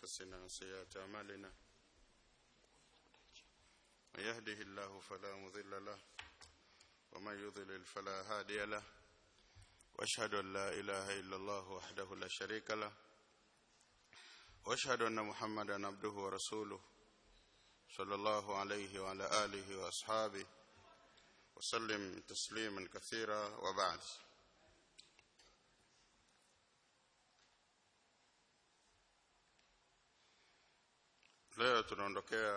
أنفسنا وسيئات أعمالنا من يهده الله فلا مضل له ومن يضلل فلا هادي له واشهد ان لا اله الا الله وحده لا شريك له واشهد ان محمدا عبده ورسوله صلى الله عليه وعلى اله واصحابه وسلم تسليما كثيرا وبعد leo tunaondokea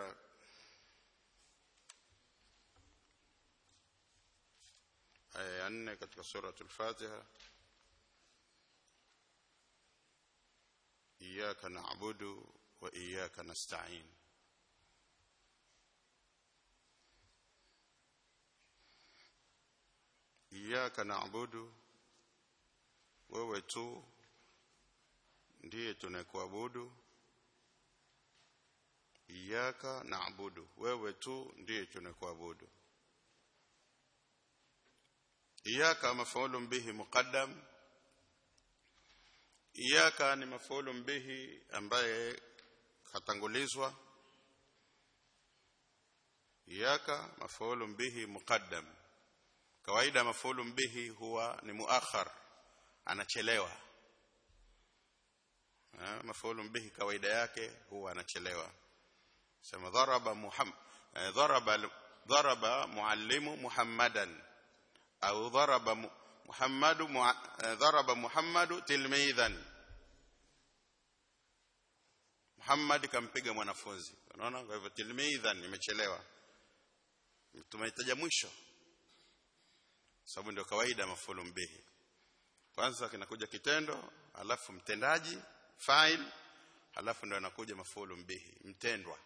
aya ya nne katika suratul Fatiha iyyaka na'budu wa iyyaka nasta'in iyyaka na'budu wewe tu ndiye tunayekuabudu iyyaka na'budu wewe tu ndiye tunayekuabudu iyaka mafulun bihi muqaddam iyaka ni mafulun bihi ambaye katangulizwa iyaka mafulun bihi muqaddam kawaida mafulun bihi huwa ni muakhar anachelewa mafulun bihi kawaida yake huwa anachelewa sema dharaba muhammad dharaba dharaba muallimu muhammadan au dharaba Muhammadu dharaba Muhammadu tilmidhan Muhammad kampiga mwanafunzi unaona kwa hivyo tilmidhan imechelewa tumehitaja mwisho sababu ndio kawaida mafulu bihi kwanza kinakuja kitendo alafu mtendaji fa'il alafu ndio anakuja mafulu bihi mtendwa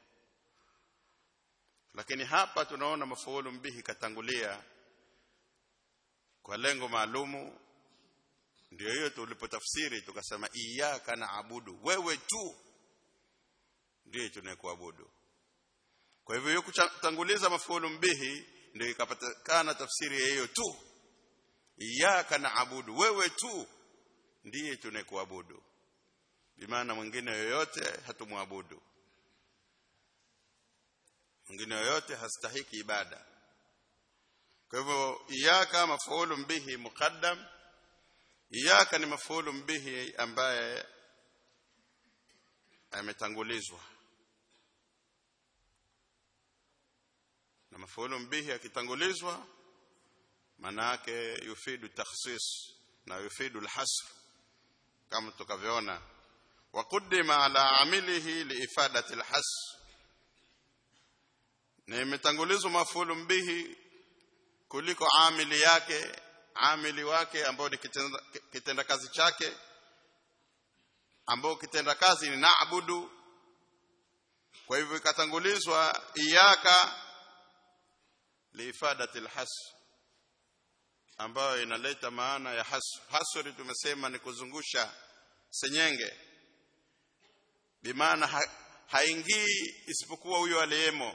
lakini hapa tunaona mafulu bihi katangulia kwa lengo maalumu ndio hiyo tulipotafsiri tukasema iyyaka naabudu wewe tu ndiye tunayekuabudu kwa hivyo hiyo kutanguliza mafuulu bihi ndio ikapatikana tafsiri ya hiyo tu iyyaka naabudu wewe tu ndiye tunayekuabudu bimaana mwingine yoyote hatumwabudu mwingine yoyote hastahiki ibada kwa hivyo iyaka mafuulu bihi muqaddam iyaka ni mafuulu bihi ambaye ametangulizwa na mafuulu bihi akitangulizwa maana yake yufidu takhsis na yufidu alhasr kama tukavyoona wa qaddima ala amilihi liifadati alhasr na imetangulizwa mafuulu bihi kuliko amili yake amili wake ambao ni kitenda, kitenda kazi chake ambao kitenda kazi ni naabudu kwa hivyo ikatangulizwa iyaka liifadatil has ambayo inaleta maana ya has hasri tumesema ni kuzungusha senyenge bimaana ha, haingii isipokuwa huyo aliyemo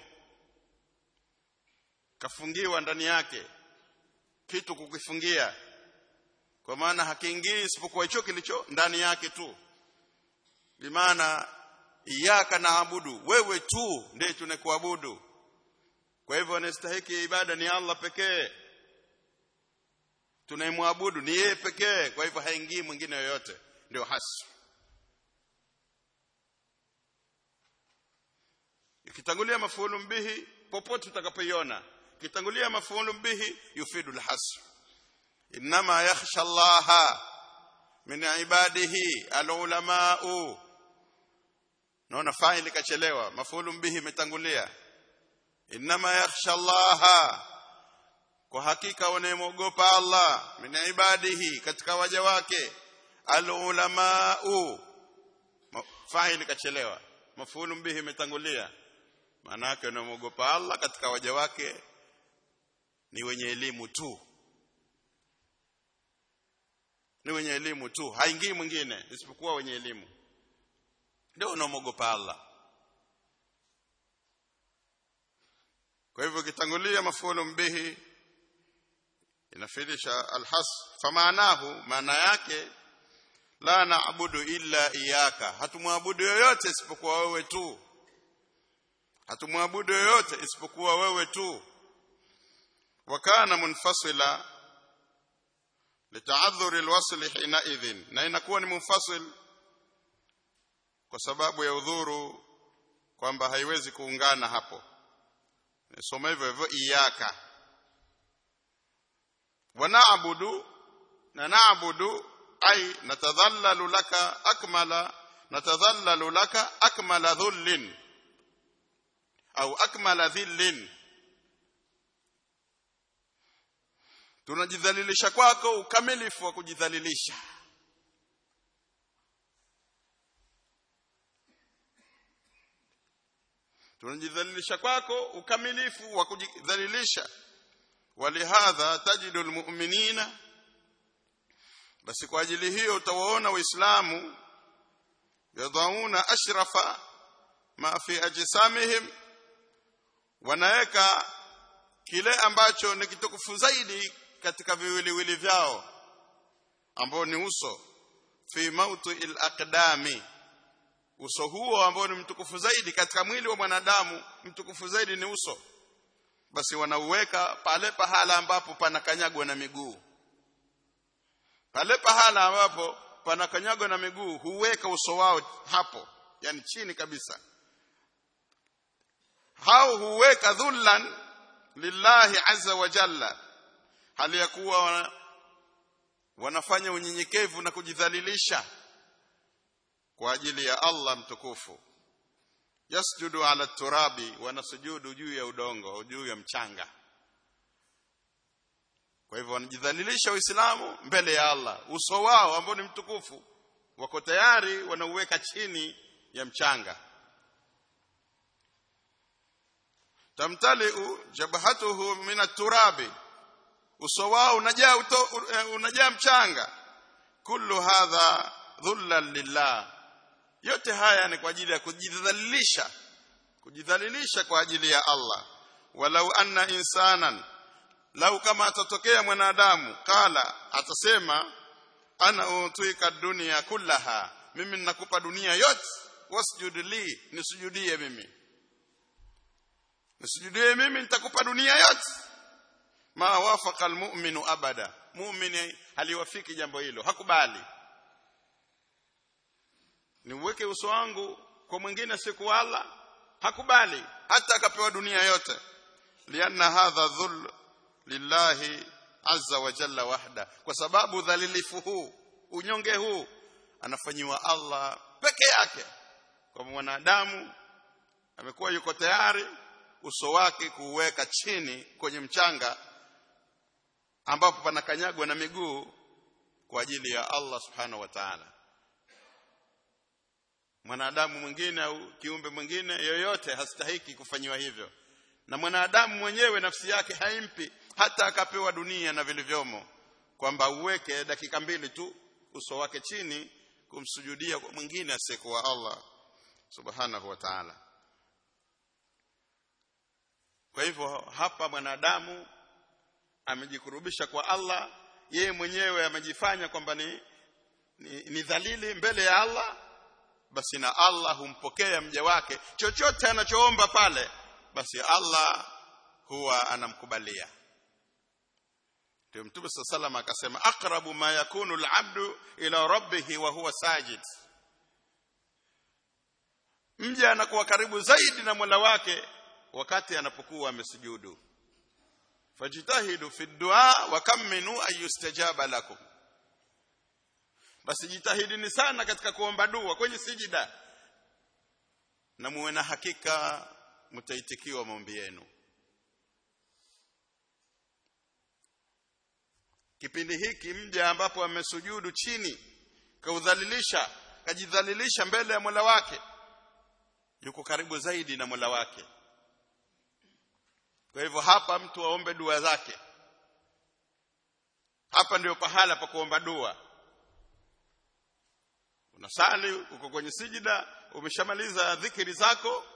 kafungiwa ndani yake kitu kukifungia kwa maana hakiingii isipokuwa hicho kilicho ndani yake tu bimaana iyaka naabudu wewe tu ndiye tunakuabudu kwa hivyo anastahiki ibada ni Allah pekee tunaimwabudu ni yeye pekee kwa hivyo haingii mwingine yoyote ndio hasi ikitangulia mafuulu bihi popote utakapoiona kitangulia mafuulu bihi yufidu alhasr inma yakhsha Allah min ibadihi alulamau naona faili kachelewa mafuulu bihi imetangulia inma yakhsha Allah kwa hakika wanayemogopa Allah min ibadihi katika waja wake alulamau faili kachelewa mafuulu bihi imetangulia maana yake wanamogopa Allah katika waja wake ni wenye elimu tu ni wenye elimu tu haingii mwingine isipokuwa wenye elimu ndio wanaomogopa Allah kwa hivyo kitangulia mafuulu bihi inafidisha alhas famaanahu maana yake la naabudu illa iyaka hatumwabudu yoyote isipokuwa wewe tu hatumwabudu yoyote isipokuwa wewe tu wakana munfasila litaadhuri alwasl hina idhin na inakuwa ni munfasil kwa sababu ya udhuru kwamba haiwezi kuungana hapo nisoma hivyo hivyo iyaka wa na'budu na na'budu ay natadhallalu laka akmala natadhallalu laka akmala dhullin au akmala dhillin tunajidhalilisha kwako ukamilifu wa kujidhalilisha tunajidhalilisha kwako ukamilifu wa kujidhalilisha walihadha tajidu almu'minina basi kwa ajili hiyo utawaona waislamu yadhauna ashrafa ma fi ajsamihim wanaweka kile ambacho ni kitukufu zaidi katika viwiliwili vyao ambao ni uso fi mautu il aqdami uso huo ambao ni mtukufu zaidi katika mwili wa mwanadamu mtukufu zaidi ni uso basi wanauweka pale pahala ambapo panakanyagwa na miguu pale pahala ambapo panakanyagwa na miguu huweka uso wao hapo yani chini kabisa hao huweka dhullan lillahi azza wa jalla hali ya kuwa wana, wanafanya unyenyekevu na kujidhalilisha kwa ajili ya Allah mtukufu yasjudu ala turabi wanasujudu juu ya udongo au juu ya mchanga kwa hivyo wanajidhalilisha waislamu mbele ya Allah uso wao ambao ni mtukufu wako tayari wanauweka chini ya mchanga tamtaliu jabhatuhu min at-turabi uso wao unajaa unajaa mchanga kullu hadha dhullan lillah yote haya ni kwa ajili ya kujidhalilisha kujidhalilisha kwa ajili ya Allah walau anna insanan lau kama atatokea mwanadamu kala atasema ana utuika dunia kullaha mimi ninakupa dunia yote wasjud li nisujudie mimi nisujudie mimi nitakupa dunia yote ma wafaqa almu'minu abada muumini haliwafiki jambo hilo hakubali niuweke uso wangu kwa mwingine siku Allah hakubali hata akapewa dunia yote lianna hadha dhul lillahi azza wa jalla wahda kwa sababu dhalilifu huu unyonge huu anafanyiwa Allah peke yake kwa mwanadamu amekuwa yuko tayari uso wake kuuweka chini kwenye mchanga ambapo panakanyagwa na miguu kwa ajili ya Allah subhanahu wa ta'ala mwanadamu mwingine au kiumbe mwingine yoyote hastahiki kufanyiwa hivyo na mwanadamu mwenyewe nafsi yake haimpi hata akapewa dunia na vilivyomo kwamba uweke dakika mbili tu uso wake chini kumsujudia kwa mwingine asiyekuwa Allah subhanahu wa ta'ala kwa hivyo hapa mwanadamu amejikurubisha kwa Allah yeye mwenyewe amejifanya kwamba ni, ni, ni dhalili mbele ya Allah basi na Allah humpokea mja wake chochote anachoomba pale basi Allah huwa anamkubalia ndio mtume sallallahu akasema aqrabu ma yakunu al-abdu ila rabbih wa huwa sajid mja anakuwa karibu zaidi na Mola wake wakati anapokuwa amesujudu fajitahidu fi du'a wa kamminu ayustajaba lakum basi jitahidini sana katika kuomba dua kwenye sijida na muwe na hakika mtaitikiwa maombi yenu kipindi hiki mja ambapo amesujudu chini kaudhalilisha kajidhalilisha mbele ya Mola wake yuko karibu zaidi na Mola wake kwa hivyo hapa mtu aombe dua zake hapa ndio pahala pa kuomba dua unasali uko kwenye sijida umeshamaliza dhikiri zako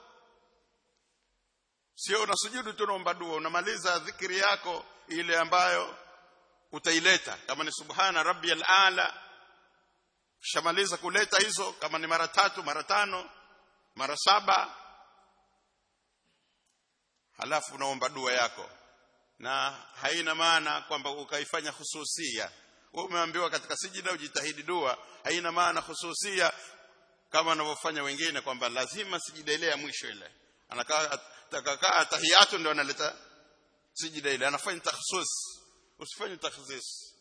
sio unasujudu tu unaomba dua unamaliza dhikiri yako ile ambayo utaileta kama ni subhana rabbiyal ala kishamaliza kuleta hizo kama ni mara tatu mara tano mara saba halafu unaomba dua yako na haina maana kwamba ukaifanya hususia wewe umeambiwa katika sijida ujitahidi dua haina maana hususia kama wanavyofanya wengine kwamba lazima sijida ile ya mwisho ile anakaa takakaa tahiyatu ndio analeta sijida ile anafanya takhsus usifanye takhsis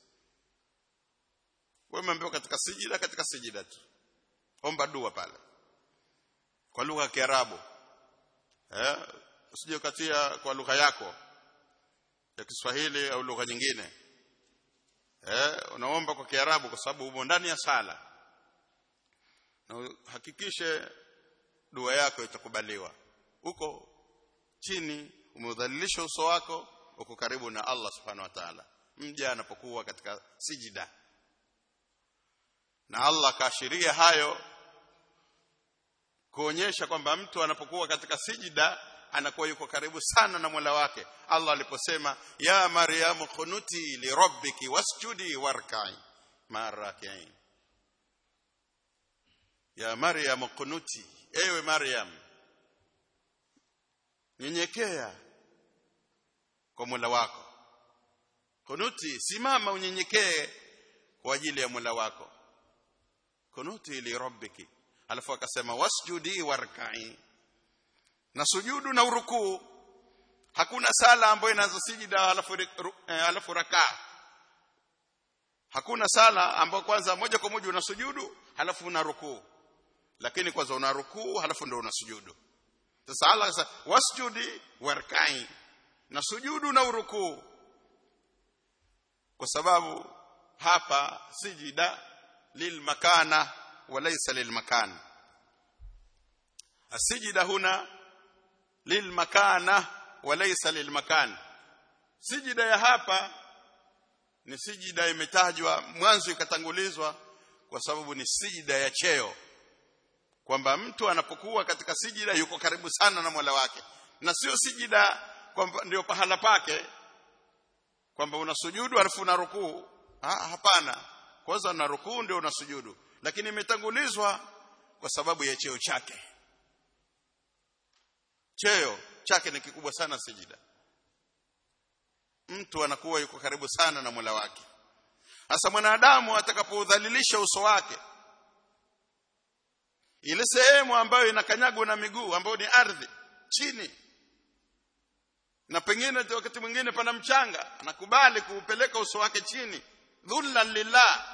wewe umeambiwa katika sijida katika sijida tu omba dua pale kwa lugha ya Kiarabu eh usije katia kwa lugha yako ya Kiswahili au lugha nyingine eh unaomba kwa Kiarabu kwa sababu umo ndani ya sala na hakikishe dua yako itakubaliwa uko chini umeudhalilisha uso wako uko karibu na Allah subhanahu wa ta'ala mja anapokuwa katika sijida na Allah kaashiria hayo kuonyesha kwamba mtu anapokuwa katika sijida anakuwa yuko karibu sana na Mola wake Allah aliposema ya Maryam kunuti li rabbiki wasjudi warkai marakiin ya Maryam kunuti ewe Maryam nyenyekea kwa Mola wako kunuti simama unyenyekee kwa ajili ya Mola wako kunuti li rabbiki alafu akasema wasjudi warkai na sujudu na urukuu hakuna sala ambayo inaanza sijida alafu eh, alafu rakaa hakuna sala ambayo kwanza moja kwa moja unasujudu halafu una rukuu lakini kwanza una rukuu halafu ndio unasujudu sasa Allah sasa wasjudi warkai na sujudu na urukuu kwa sababu hapa sijida lilmakana walaysa lilmakan asijida huna lilmakana walaysa lilmakan sijida ya hapa ni sijida imetajwa mwanzo ikatangulizwa kwa sababu ni sijida ya cheo kwamba mtu anapokuwa katika sijida yuko karibu sana na Mola wake na sio sijida kwamba ndio pahala pake kwamba unasujudu alafu una rukuu ha, hapana kwanza una rukuu ndio unasujudu lakini imetangulizwa kwa sababu ya cheo chake cheo chake ni kikubwa sana sijida mtu anakuwa yuko karibu sana na Mola wake hasa mwanadamu atakapoudhalilisha uso wake ile sehemu ambayo inakanyagwa na miguu ambayo ni ardhi chini na pengine wakati mwingine pana mchanga anakubali kuupeleka uso wake chini dhullan lillah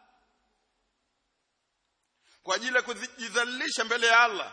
kwa ajili ya kujidhalilisha mbele ya Allah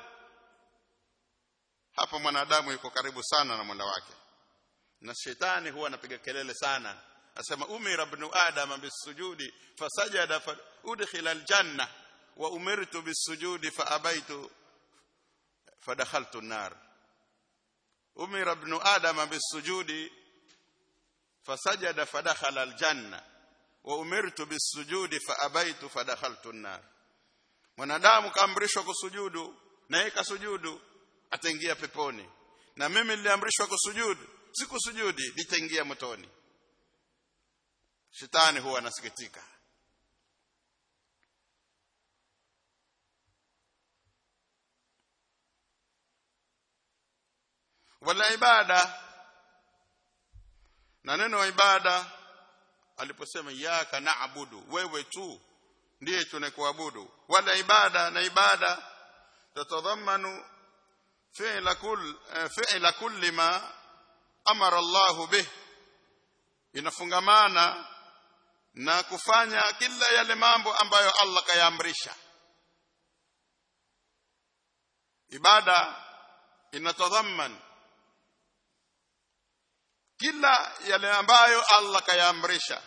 hapa mwanadamu yuko karibu sana na Mola wake na shetani huwa anapiga kelele sana asema umira ibn adam bisujudi fasajada fa udkhila aljanna wa umirtu bisujudi fa abaitu fadakhaltu an-nar umira ibn adam bisujudi fasajada fadakhala aljanna wa umirtu bisujudi fa abaitu fadakhaltu an-nar mwanadamu kaamrishwa kusujudu na yeye kasujudu ataingia peponi na mimi niliamrishwa kusujudu sikusujudi nitaingia motoni shetani huwa anasikitika wala ibada na neno wa ibada aliposema iyyaka na'budu wewe tu ndiye tunakuabudu wala ibada na ibada tatadhamanu fi'la kull fi'la kulli ma amara Allahu bih inafungamana na kufanya kila yale mambo ambayo Allah kayaamrisha ibada inatadhaman kila yale ambayo Allah kayaamrisha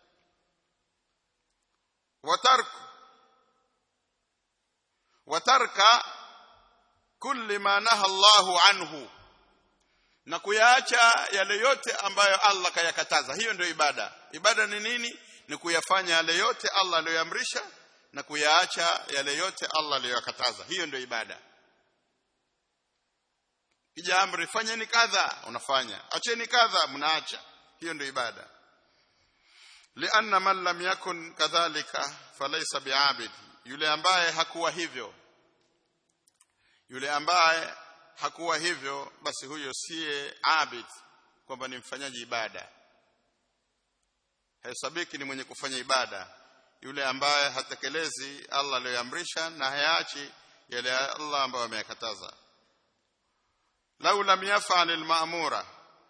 watarku watarka kulli ma naha Allahu anhu na kuyaacha yale yote ambayo Allah kayakataza hiyo ndio ibada ibada ni nini ni kuyafanya yale yote Allah aliyoamrisha na kuyaacha yale yote Allah aliyokataza hiyo ndio ibada kija amri fanyeni kadha unafanya acheni kadha mnaacha hiyo ndio ibada lianna man lam yakun kadhalika falaysa bi'abid yule ambaye hakuwa hivyo yule ambaye hakuwa hivyo basi huyo siye abid kwamba ni mfanyaji ibada hesabiki ni mwenye kufanya ibada yule ambaye hatekelezi Allah aliyoamrisha na hayaachi yale Allah ambayo ameyakataza lau lam yaf'al al-ma'mura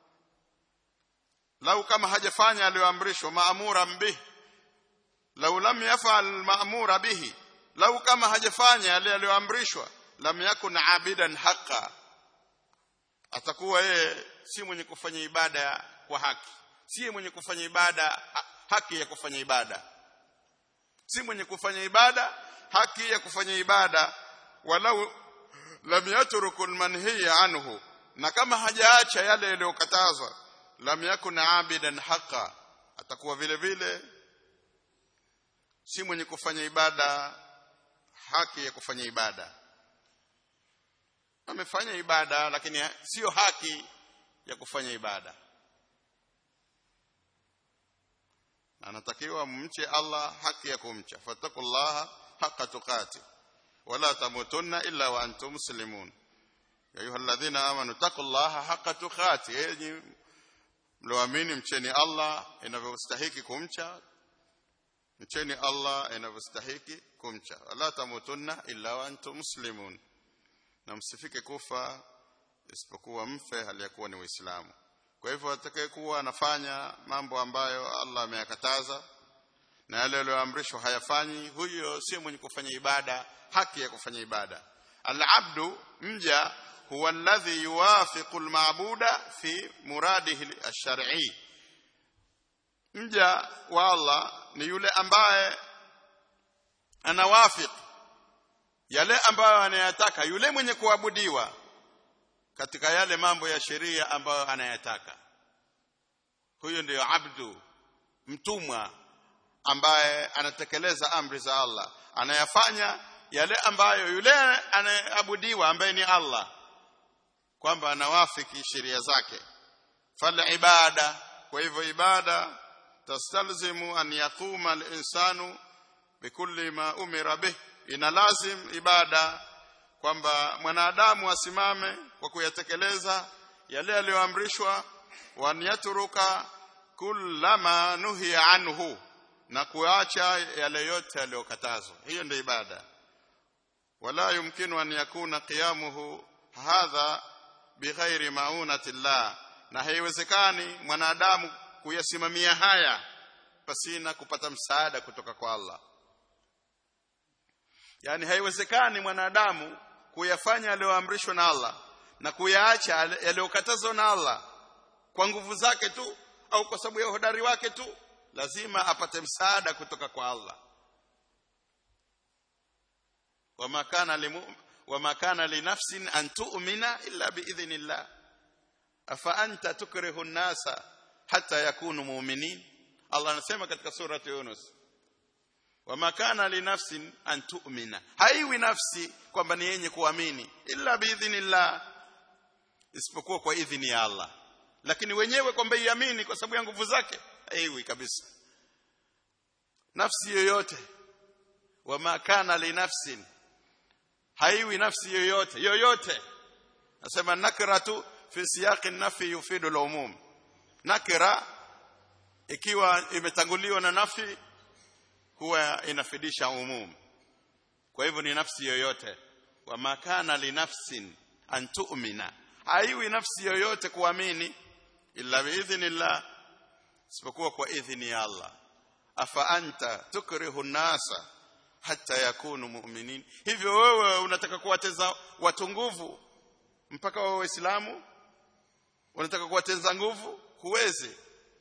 lau kama hajafanya aliyoamrishwa maamura bih lau lam yaf'al al-ma'mura bihi lau kama hajafanya yale aliyoamrishwa lam yakun abidan haqa atakuwa yeye si mwenye kufanya ibada kwa haki si mwenye kufanya ibada haki ya kufanya ibada si mwenye kufanya ibada haki ya kufanya ibada walau lam yatruku almanhiya anhu na kama hajaacha yale yaliyokatazwa lam yakun abidan haqa atakuwa vile vile si mwenye kufanya ibada haki ya kufanya ibada amefanya ibada lakini sio haki ya kufanya ibada anatakiwa mche Allah haki ya kumcha fattakullaha haqqa tuqati wala tamutunna illa wa antum muslimun ya ayyuhalladhina amanu taqullaha haqqa tuqati enyi mloamini mcheni Allah inavyostahiki kumcha mcheni Allah inavyostahiki kumcha wala tamutunna illa wa antum muslimun na msifike kufa isipokuwa mfe hali ya kuwa ni waislamu kwa hivyo atakayekuwa anafanya mambo ambayo Allah ameyakataza na yale aliyoamrishwa hayafanyi huyo sio mwenye kufanya ibada haki ya kufanya ibada al-abdu mja huwa alladhi yuwafiqu al-ma'buda fi muradihi ash-shar'i mja wa Allah ni yule ambaye anawafiq yale ambayo anayataka yule mwenye kuabudiwa katika yale mambo ya sheria ambayo anayataka huyo ndiyo abdu mtumwa ambaye anatekeleza amri za Allah anayafanya yale ambayo yule anayeabudiwa ambaye ni Allah kwamba anawafiki sheria zake fal ibada kwa hivyo ibada tastalzimu an yaquma al-insanu bikulli ma umira bih ina lazim ibada kwamba mwanadamu asimame kwa kuyatekeleza yale yaliyoamrishwa wa yatruka kullama nuhiya anhu na kuacha yale yote yaliyokatazwa hiyo ndio ibada wala yumkinu an yakuna qiyamuhu hadha bighairi maunati llah na haiwezekani mwanadamu kuyasimamia haya pasina kupata msaada kutoka kwa Allah yani haiwezekani mwanadamu kuyafanya aliyoamrishwa na Allah na kuyaacha yaliyokatazwa na Allah kwa nguvu zake tu au kwa sababu ya uhodari wake tu lazima apate msaada kutoka kwa Allah wama kana limu wama kana linafsin an tu'mina illa biidhnillah afa anta tukrihu an-nasa hatta yakunu mu'minin Allah anasema katika surati Yunus wama kana linafsin an tu'mina haiwi nafsi kwamba ni yenye kuamini illa biidhnillah isipokuwa kwa idhini ya Allah lakini wenyewe kwamba iamini kwa sababu ya nguvu zake haiwi kabisa nafsi yoyote wama kana linafsin haiwi nafsi yoyote yoyote nasema nakratu fi siyaqi nafi yufidu al-umum nakra ikiwa imetanguliwa na nafi huwa inafidisha umum kwa hivyo ni nafsi yoyote wa makana li nafsin an tu'mina haiwi nafsi yoyote kuamini illa biidhnillah isipokuwa kwa idhini ya Allah afa anta tukrihu nasa hata yakunu mu'minin hivyo wewe unataka kuwateza watu nguvu mpaka wawe waislamu unataka kuwateza nguvu huwezi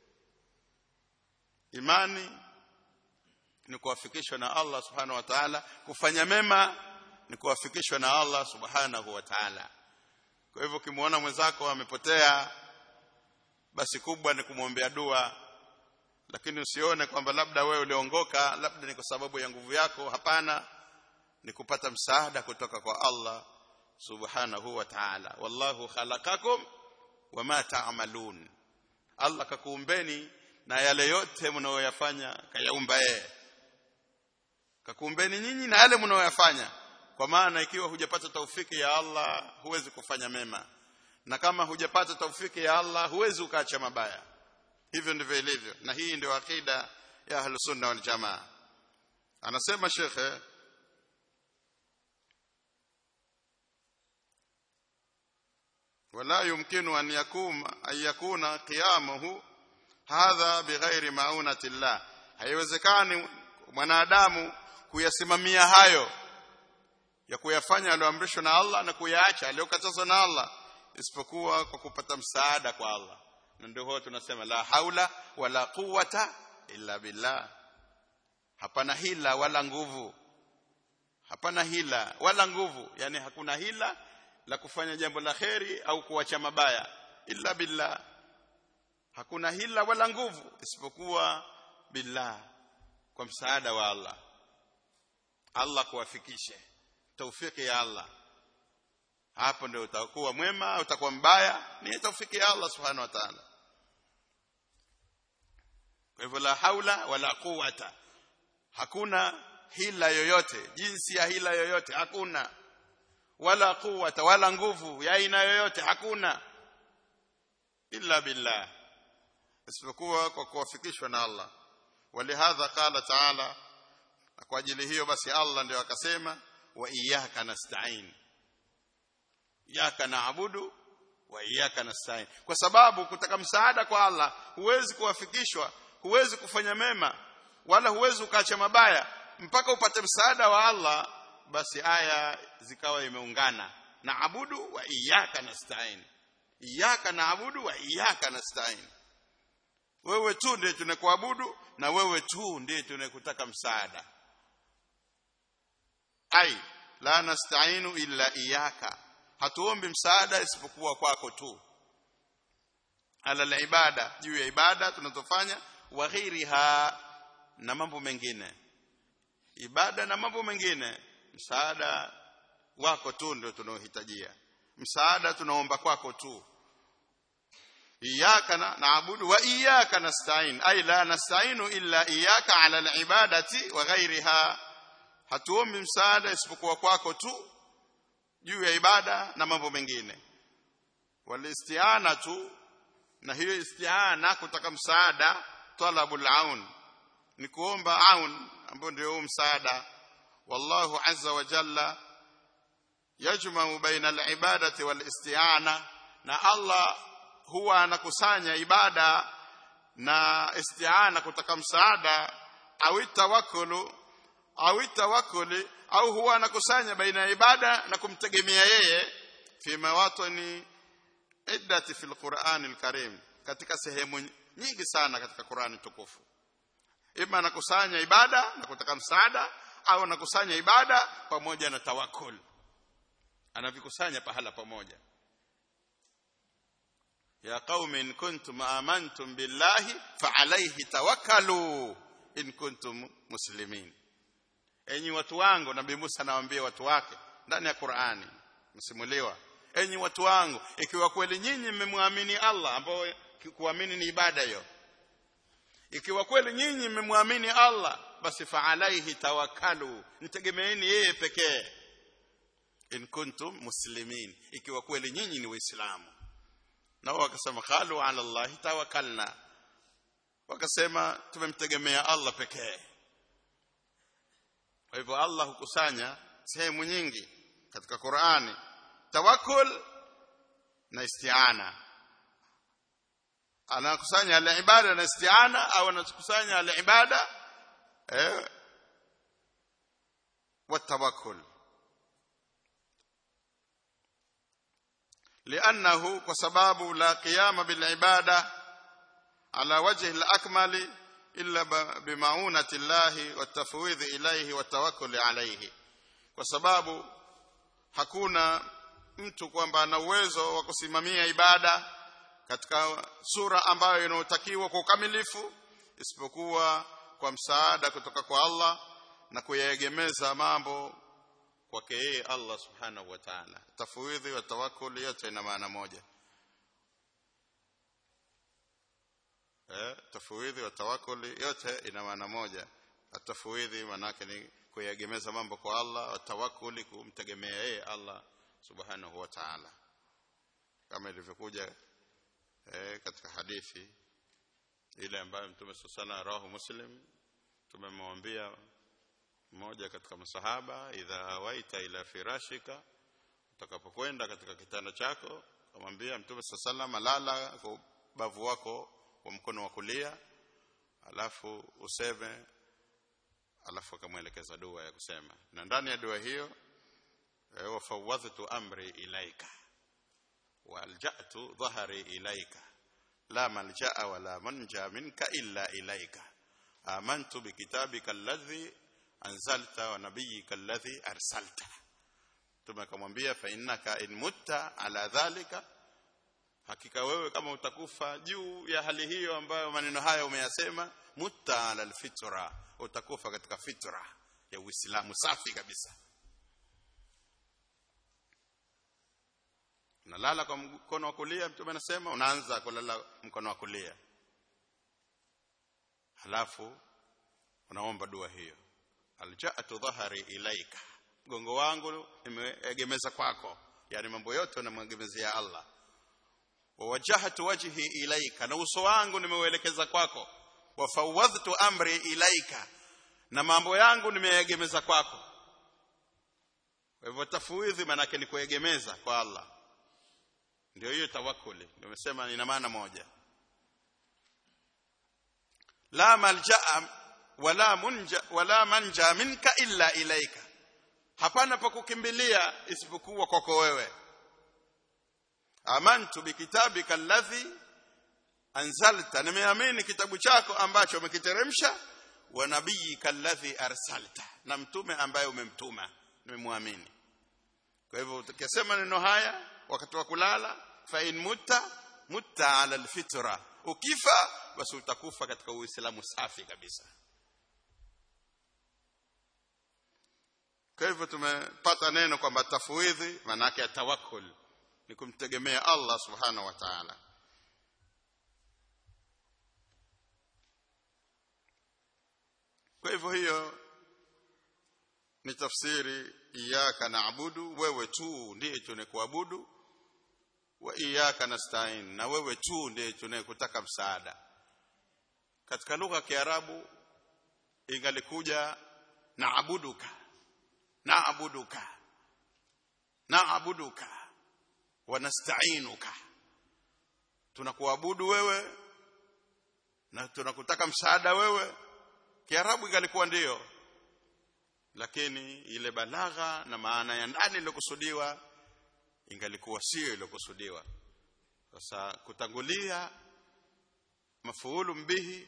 imani ni kuwafikishwa na Allah subhanahu wa ta'ala kufanya mema ni kuwafikishwa na Allah subhanahu wa ta'ala kwa hivyo ukimwona mwenzako amepotea basi kubwa ni kumwombea dua lakini usione kwamba labda wewe uliongoka labda ni kwa sababu ya nguvu yako hapana ni kupata msaada kutoka kwa Allah subhanahu wa ta'ala wallahu khalaqakum wama ta'malun Allah kakuumbeni na yale yote mnayoyafanya kayaumba yeye kakuumbeni nyinyi na yale mnayoyafanya kwa maana ikiwa hujapata taufiki ya Allah huwezi kufanya mema na kama hujapata taufiki ya Allah huwezi ukaacha mabaya hivyo ndivyo ilivyo na hii ndio akida ya ahlus sunna wal jamaa anasema shekhe ولا يمكن أن يكون أن يكون قيامه هذا بغير معونة الله haiwezekani mwanadamu kuyasimamia hayo ya kuyafanya aliyoamrishwa na Allah na kuyaacha aliyokatazwa na Allah isipokuwa kwa kupata msaada kwa Allah na ndio huwa tunasema la haula wala quwata illa billah hapana hila wala nguvu hapana hila wala nguvu yani hakuna hila la kufanya jambo la kheri au kuacha mabaya illa billah hakuna hila wala nguvu isipokuwa billah kwa msaada wa Allah Allah kuwafikishe taufiki ya Allah hapo ndio utakuwa mwema utakuwa mbaya ni taufiki ya Allah subhanahu wa ta'ala kwa hivyo la haula wala quwata hakuna hila yoyote jinsi ya hila yoyote hakuna wala quwata wala nguvu ya aina yoyote hakuna illa billah isipokuwa kwa kuwafikishwa na Allah walihadha qala ta'ala kwa ajili hiyo basi Allah ndio akasema wa iyyaka nasta'in iyyaka na'budu wa iyyaka nasta'in kwa sababu kutaka msaada kwa Allah huwezi kuwafikishwa huwezi kufanya mema wala huwezi ukaacha mabaya mpaka upate msaada wa Allah basi aya zikawa imeungana na abudu wa iyyaka nasta'in iyyaka naabudu wa iyyaka nasta'in wewe tu ndiye tunakuabudu na wewe tu ndiye tunakutaka msaada ai la nasta'inu illa iyyaka hatuombi msaada isipokuwa kwako tu ala ibada juu ya ibada tunazofanya wa ghairiha na mambo mengine ibada na mambo mengine msaada wako tu ndio tunaohitajia msaada tunaomba kwako tu iyyaka na'budu wa iyyaka nasta'in ay la nasta'inu illa iyyaka 'ala al-ibadati wa ghayriha hatuombi msaada isipokuwa kwako tu juu ya ibada na mambo mengine walistiana tu na hiyo istiana kutaka msaada talabul aun ni kuomba aun ambao ndio msaada wallahu azza wa jalla yajma'u baina al-ibadati wal isti'ana na Allah huwa anakusanya ibada na isti'ana kutaka msaada au tawakkulu au tawakkuli au huwa anakusanya baina ya ibada na kumtegemea yeye fi mawatani iddati fil Qur'an al-Karim katika sehemu nyingi sana katika Qur'ani tukufu ima anakusanya ibada na kutaka msaada au anakusanya ibada pamoja na tawakkul anavikusanya pahala pamoja ya qaumi in kuntum amantum billahi fa alayhi tawakkalu in kuntum muslimin enyi watu wangu nabii Musa anawaambia watu wake ndani ya Qur'ani msimuliwa enyi watu wangu ikiwa kweli nyinyi mmemwamini Allah ambao kuamini ni ibada hiyo ikiwa kweli nyinyi mmemwamini Allah basi fa alaihi tawakkalu mtegemeeni yeye pekee in kuntum muslimin ikiwa kweli nyinyi ni waislamu nao wakasema qalu ala Allah tawakkalna wakasema tumemtegemea Allah pekee kwa hivyo Allah hukusanya sehemu nyingi katika Qur'ani tawakkul na isti'ana anakusanya al-ibada na isti'ana au anakusanya al-ibada eh والتوكل لانه وسبب لا قيام بالعباده على وجه الاكمل الا بمعونه الله والتفويض اليه والتوكل عليه kwa sababu hakuna mtu kwamba ana uwezo wa kusimamia ibada katika sura ambayo inayotakiwa kwa ukamilifu isipokuwa kwa msaada kutoka kwa Allah na kuyaegemeza mambo kwake yeye Allah subhanahu wa ta'ala tafwidhi wa tawakkul yote ina maana moja eh tafwidhi wa tawakkul yote ina maana moja atafwidhi manake ni kuyagemeza mambo kwa Allah tawakkuli kumtegemea yeye Allah subhanahu wa ta'ala kama ilivyokuja eh, katika hadithi ile ambayo mtume sana rawahu muslim tumemwambia mmoja katika masahaba idha hawaita ila firashika utakapokwenda katika kitanda chako kamwambia mtume sallallahu lala kwa bavu wako kwa mkono wa kulia alafu useme alafu akamwelekeza dua ya kusema na ndani ya dua hiyo wa fawadhtu amri ilaika walja'tu dhahri ilaika la malja'a wala manja minka illa ilaika amantu bikitabika alladhi anzalta wa nabiyyika alladhi arsalta tumekamwambia fa innaka in mutta ala dhalika hakika wewe kama utakufa juu ya hali hiyo ambayo maneno haya umeyasema mutta ala alfitra utakufa katika fitra ya Uislamu safi kabisa unalala kwa mkono wa kulia mtume anasema unaanza kulala mkono wa kulia halafu unaomba dua hiyo alja'atu dhahari ilaika mgongo wangu nimeegemeza kwako yani mambo yote namwegemezea Allah wa wajahatu wajhi ilaika na uso wangu nimeuelekeza kwako wa fawadhtu amri ilaika na mambo yangu nimeegemeza kwako kwa hivyo tafwidhi maana ni kuegemeza kwa Allah ndio hiyo tawakkuli nimesema ina maana moja la malja'a wala munja wala manja minka illa ilaika hapana pa kukimbilia isipokuwa kwako wewe amantu bikitabika alladhi anzalta nimeamini kitabu chako ambacho umekiteremsha wa nabiyika alladhi arsalta na mtume ambaye umemtuma nimemwamini kwa hivyo ukisema neno haya wakati wa kulala fa in mutta mutta ala alfitra ukifa basi utakufa katika uislamu safi kabisa kwa hivyo tumepata neno kwamba tafwidhi maana yake tawakkul ni kumtegemea Allah subhanahu wa ta'ala kwa hivyo hiyo ni tafsiri iyyaka na'budu wewe tu ndiye tunekuabudu wa iyyaka nasta'in na wewe tu ndiye tunayekutaka msaada katika lugha ya Kiarabu ingalikuja na'buduka na'buduka na'buduka wa nasta'inuka tunakuabudu wewe na tunakutaka msaada wewe kiarabu ingalikuwa ndiyo lakini ile balagha na maana ya ndani iliyokusudiwa ingalikuwa sio iliyokusudiwa sasa kutangulia mafuulu mbihi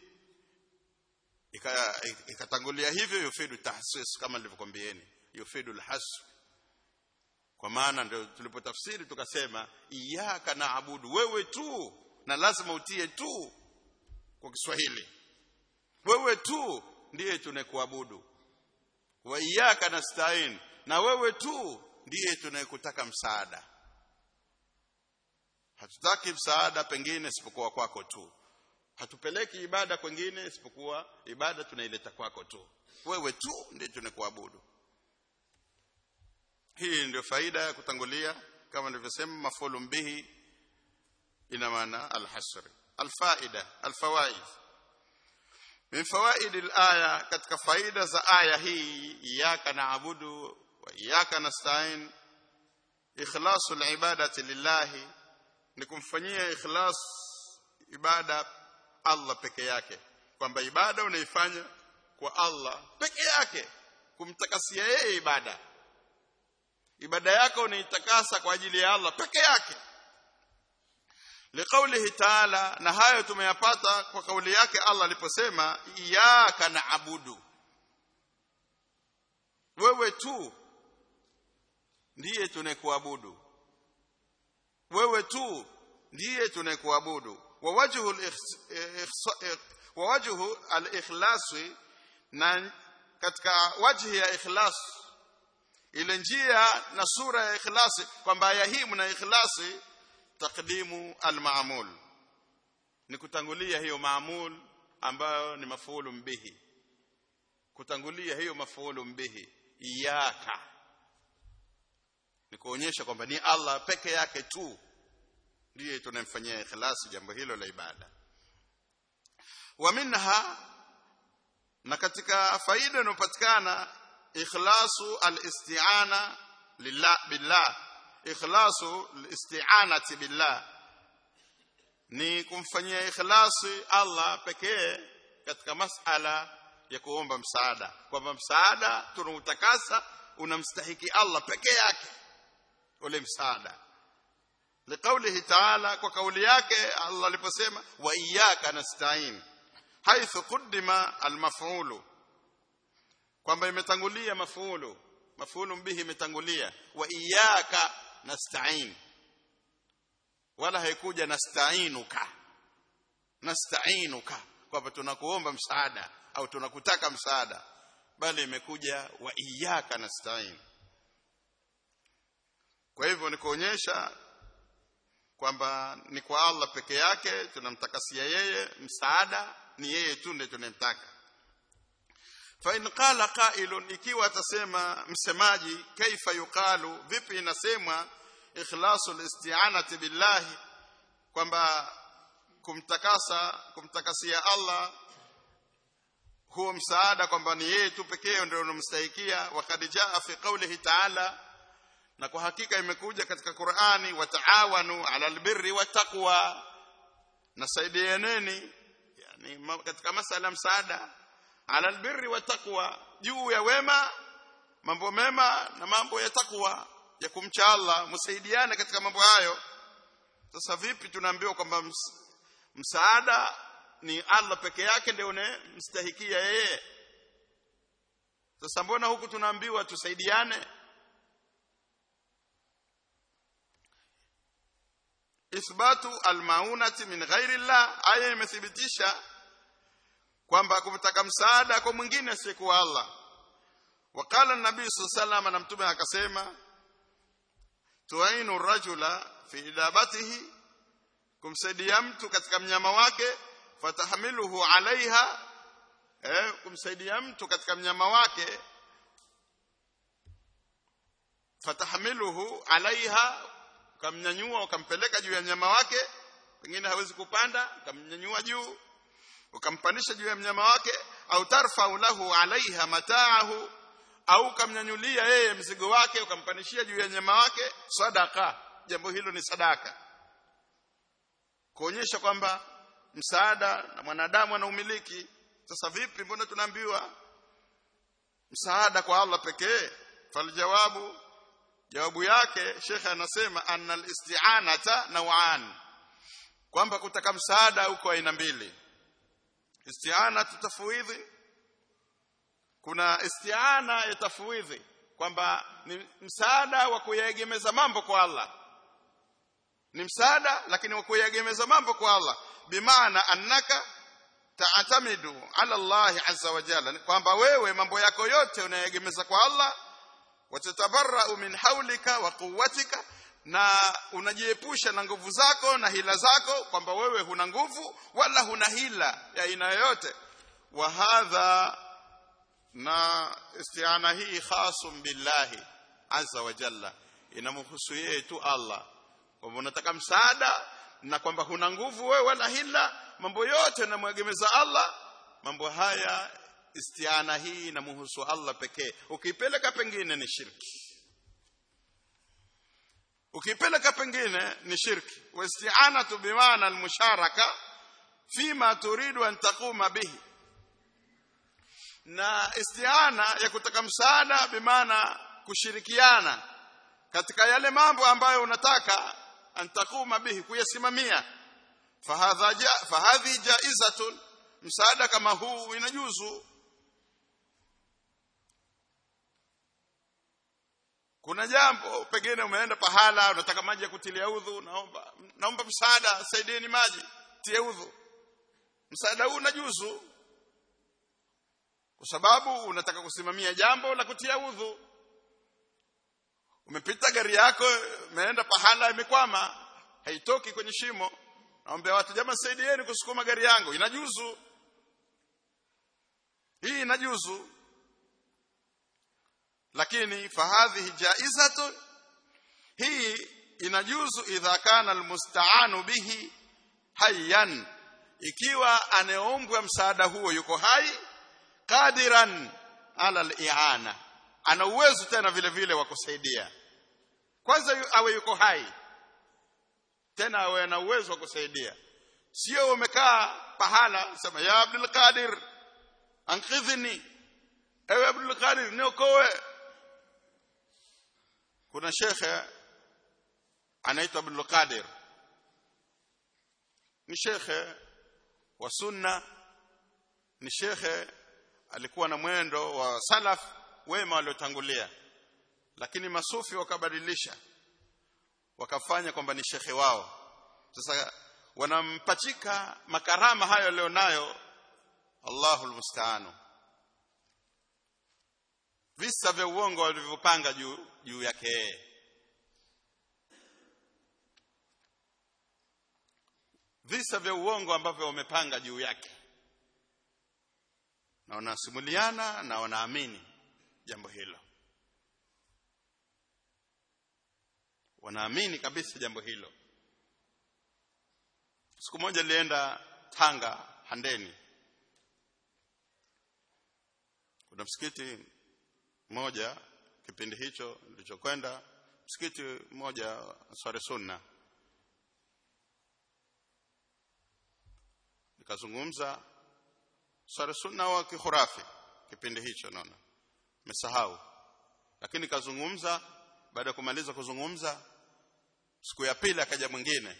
ikatangulia hivyo yufidu tahsis kama nilivyokuambieni yufidu alhasb kwa maana ndio tulipotafsiri tukasema iyyaka naabudu wewe tu na lazima utie tu kwa Kiswahili wewe tu ndiye tunayekuabudu wa iyyaka nasta'in na wewe tu ndiye tunayekutaka msaada hatutaki msaada pengine isipokuwa kwako tu hatupeleki ibada kwengine isipokuwa ibada tunaileta kwako tu wewe tu ndiye tunayekuabudu hii ndio faida ya kutangulia kama nilivyosema mafulu bihi ina maana alhasr alfaida alfawaid min fawaid alaya katika faida za aya hii iyyaka na'budu wa iyyaka nasta'in ikhlasu alibadati lillahi ni kumfanyia ikhlas ibada Allah peke yake kwamba ibada unaifanya kwa Allah peke yake kumtakasia yeye ibada ibada yako unaitakasa kwa ajili ya Allah peke yake liqaulihi ta'ala na hayo tumeyapata kwa kauli yake Allah aliposema iyyaka na'budu wewe tu ndiye tunayekuabudu wewe tu ndiye tunayekuabudu wa wajhu wa wajhu al-ikhlasi na katika wajhi ya ikhlas ile njia na sura ya ikhlasi kwamba aya hii mna ikhlasi takdimu al-ma'mul ni kutangulia hiyo maamul ambayo ni mafuulu bihi kutangulia hiyo mafuulu bihi iyaka ni kuonyesha kwamba ni Allah peke yake tu ndiye tunamfanyia ikhlasi jambo hilo la ibada wa minha na katika faida inayopatikana ikhlasu al-isti'ana lillah billah ikhlasu al-isti'anati billah ni kumfanyia ikhlasi Allah pekee katika masala ya kuomba msaada kwamba msaada tunautakasa unamstahiki Allah peke yake ule msaada liqaulihi ta'ala kwa kauli yake Allah aliposema wa iyyaka nasta'in haithu quddima almaf'ulu kwamba imetangulia maf'ulu maf'ulu bihi imetangulia wa iyyaka nasta'in wala haikuja nasta'inuka nasta'inuka kwamba tunakuomba msaada au tunakutaka msaada bali imekuja wa iyyaka nasta'in kwa hivyo ni kuonyesha kwamba ni kwa Allah peke yake tunamtakasia yeye msaada ni yeye tu ndiye tunamtaka fa in qala qailun ikiwa atasema msemaji kaifa yuqalu vipi inasemwa ikhlasul isti'anati billahi kwamba kumtakasa kumtakasia Allah huo msaada kwamba ni yeye tu pekee ndio unamstahikia wa kadijaa fi qawlihi ta'ala na kwa hakika imekuja katika Qur'ani wataawanu ala albirri wattaqwa nasaidianeni yani katika masala msaada ala albirri wattaqwa juu ya wema mambo mema na mambo ya takwa ya kumcha Allah msaidiane katika mambo hayo sasa vipi tunaambiwa kwamba msaada ni Allah peke yake ndio mstahikia yeye sasa mbona huku tunaambiwa tusaidiane ithbatu almaunati min ghairi Allah aya imethibitisha kwamba kumtaka msaada kwa mwingine asiyekuwa Allah wakala nabii sallallahu na mtume akasema tuainu rajula fi idabatihi kumsaidia mtu katika mnyama wake fatahmiluhu alaiha eh, kumsaidia mtu katika mnyama wake fatahmiluhu alaiha ukamnyanyua ukampeleka juu ya mnyama wake pengine hawezi kupanda ukamnyanyua juu ukampandisha juu ya mnyama wake au tarfau lahu alaiha mataahu au ukamnyanyulia yeye mzigo wake ukampandishia juu ya mnyama wake sadaka jambo hilo ni sadaka kuonyesha kwamba msaada na mwanadamu anaumiliki sasa vipi mbona tunaambiwa msaada kwa Allah pekee faljawabu jawabu yake shekhe anasema annal isti'anata naw'an kwamba kutaka msaada huko aina mbili isti'ana tafwidhi kuna isti'ana ya tafwidhi kwamba ni msaada wa kuyaegemeza mambo kwa Allah ni msaada lakini wa kuyaegemeza mambo kwa Allah bimaana annaka taatamidu ala Allah azza wa jalla kwamba wewe mambo yako yote unayegemeza kwa Allah watatabarra'u min haulika wa quwwatika na unajiepusha na nguvu zako na hila zako kwamba wewe huna nguvu wala huna hila ya aina yoyote wa hadha na isti'ana hii khasum billahi azza wa jalla inamhusu yeye tu Allah kwamba unataka msaada na kwamba huna nguvu wewe wala hila mambo yote unamwegemeza Allah mambo haya istiana hii inamhusu Allah pekee ukipeleka pengine ni shirki ukipeleka pengine ni shirki wa isti'anatu bimaana almusharaka fima turidu an taquma bihi na isti'ana ya kutaka msaada bimaana kushirikiana katika yale mambo ambayo unataka an taquma bihi kuyasimamia fahadha ja, fahadhi jaizatun msaada kama huu inajuzu kuna jambo pengine umeenda pahala unataka maji ya kutilia udhu naomba naomba msaada saidieni maji tie udhu msaada huu unajuzu kwa sababu unataka kusimamia jambo la kutia udhu umepita gari yako imeenda pahala imekwama haitoki kwenye shimo naomba watu jamaa saidieni kusukuma gari yangu inajuzu hii inajuzu lakini fahadhihi jaizatu hii inajuzu idha kana almusta'anu bihi hayyan ikiwa anayeombwa msaada huo yuko hai qadiran ala al-i'ana ana uwezo tena vile vile wa kusaidia kwanza yu, awe yuko hai tena awe na uwezo wa kusaidia sio umekaa pahala sema ya Abdul Qadir anqidhni ewe Abdul Qadir niokoe kuna shekhe anaitwa Abdul Qadir ni shekhe wa sunna ni shekhe alikuwa na mwendo wa salaf wema waliotangulia lakini masufi wakabadilisha wakafanya kwamba ni shekhe wao sasa wanampachika makarama hayo alionayo Allahul musta'anu visa vya uongo walivyopanga juu juu yake yeye visa vya uongo ambavyo wamepanga juu yake na wanasimuliana na wanaamini jambo hilo wanaamini kabisa jambo hilo siku moja nilienda Tanga Handeni kuna msikiti mmoja kipindi hicho nilichokwenda msikiti mmoja Sware Sunna nikazungumza Sware Sunna wa kihurafi kipindi hicho naona nimesahau lakini kazungumza baada ya kumaliza kuzungumza siku ya pili akaja mwingine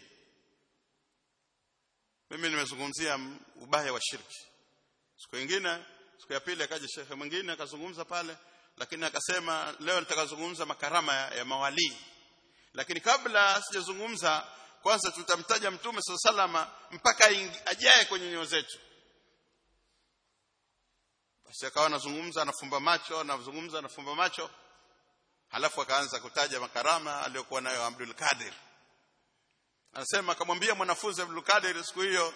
mimi nimezungumzia ubaya wa shirki siku nyingine siku ya pili akaja shekhe mwingine akazungumza pale lakini akasema leo nitakazungumza makarama ya, ya mawalii lakini kabla sijazungumza kwanza tutamtaja mtume salama mpaka ajaye kwenye nyoyo zetu basi akawa anazungumza anafumba macho anazungumza anafumba macho halafu akaanza kutaja makarama aliyokuwa nayo Abdul Qadir anasema akamwambia mwanafunzi Abdul Qadir siku hiyo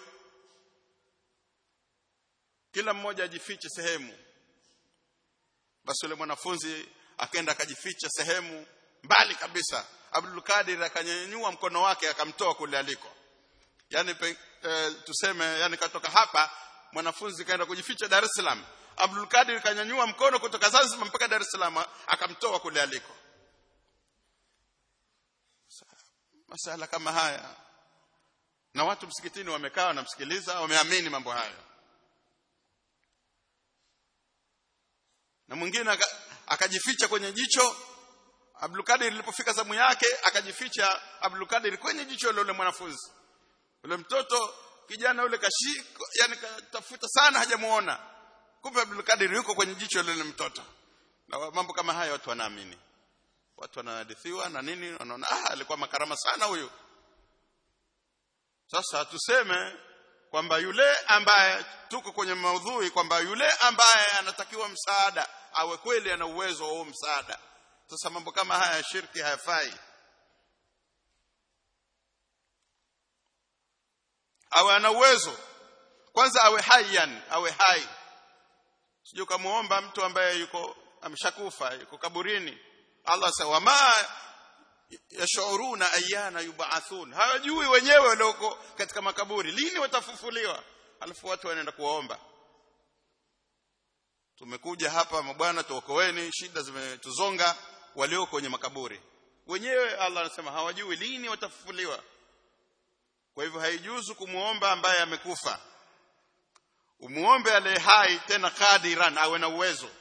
kila mmoja ajifiche sehemu basi yule mwanafunzi akaenda akajificha sehemu mbali kabisa Abdul Qadir akanyanyua mkono wake akamtoa kule aliko yani pe, e, tuseme yani katoka hapa mwanafunzi kaenda kujificha Dar es Salaam Abdul Qadir kanyanyua mkono kutoka Zanzibar mpaka Dar es Salaam akamtoa kule aliko masala kama haya na watu msikitini wamekaa wanamsikiliza wameamini mambo hayo na mwingine akajificha kwenye jicho Abdul Kadir ilipofika zamu yake akajificha Abdul Kadir kwenye jicho la yule mwanafunzi yule mtoto kijana yule kashiko yani katafuta sana hajamuona kumbe Abdul Kadir yuko kwenye jicho la yule mtoto na mambo kama haya watu wanaamini watu wanahadithiwa na nini wanaona ah alikuwa makarama sana huyu sasa tuseme kwamba yule ambaye tuko kwenye maudhui kwamba yule ambaye anatakiwa msaada awe kweli ana uwezo wa huo msaada sasa mambo kama haya ya shirki hayafai awe ana uwezo kwanza awe hayyan awe hai sio kumuomba mtu ambaye yuko ameshakufa yuko kaburini Allah sawa ma yashuruna ayana yub'athun hawajui wenyewe walioko katika makaburi lini watafufuliwa alafu watu wanaenda kuwaomba tumekuja hapa mabwana tuokoeni shida zimetuzonga walio kwenye makaburi wenyewe Allah anasema hawajui lini watafufuliwa kwa hivyo haijuzu kumuomba ambaye amekufa umuombe aliye hai tena kadiran awe na uwezo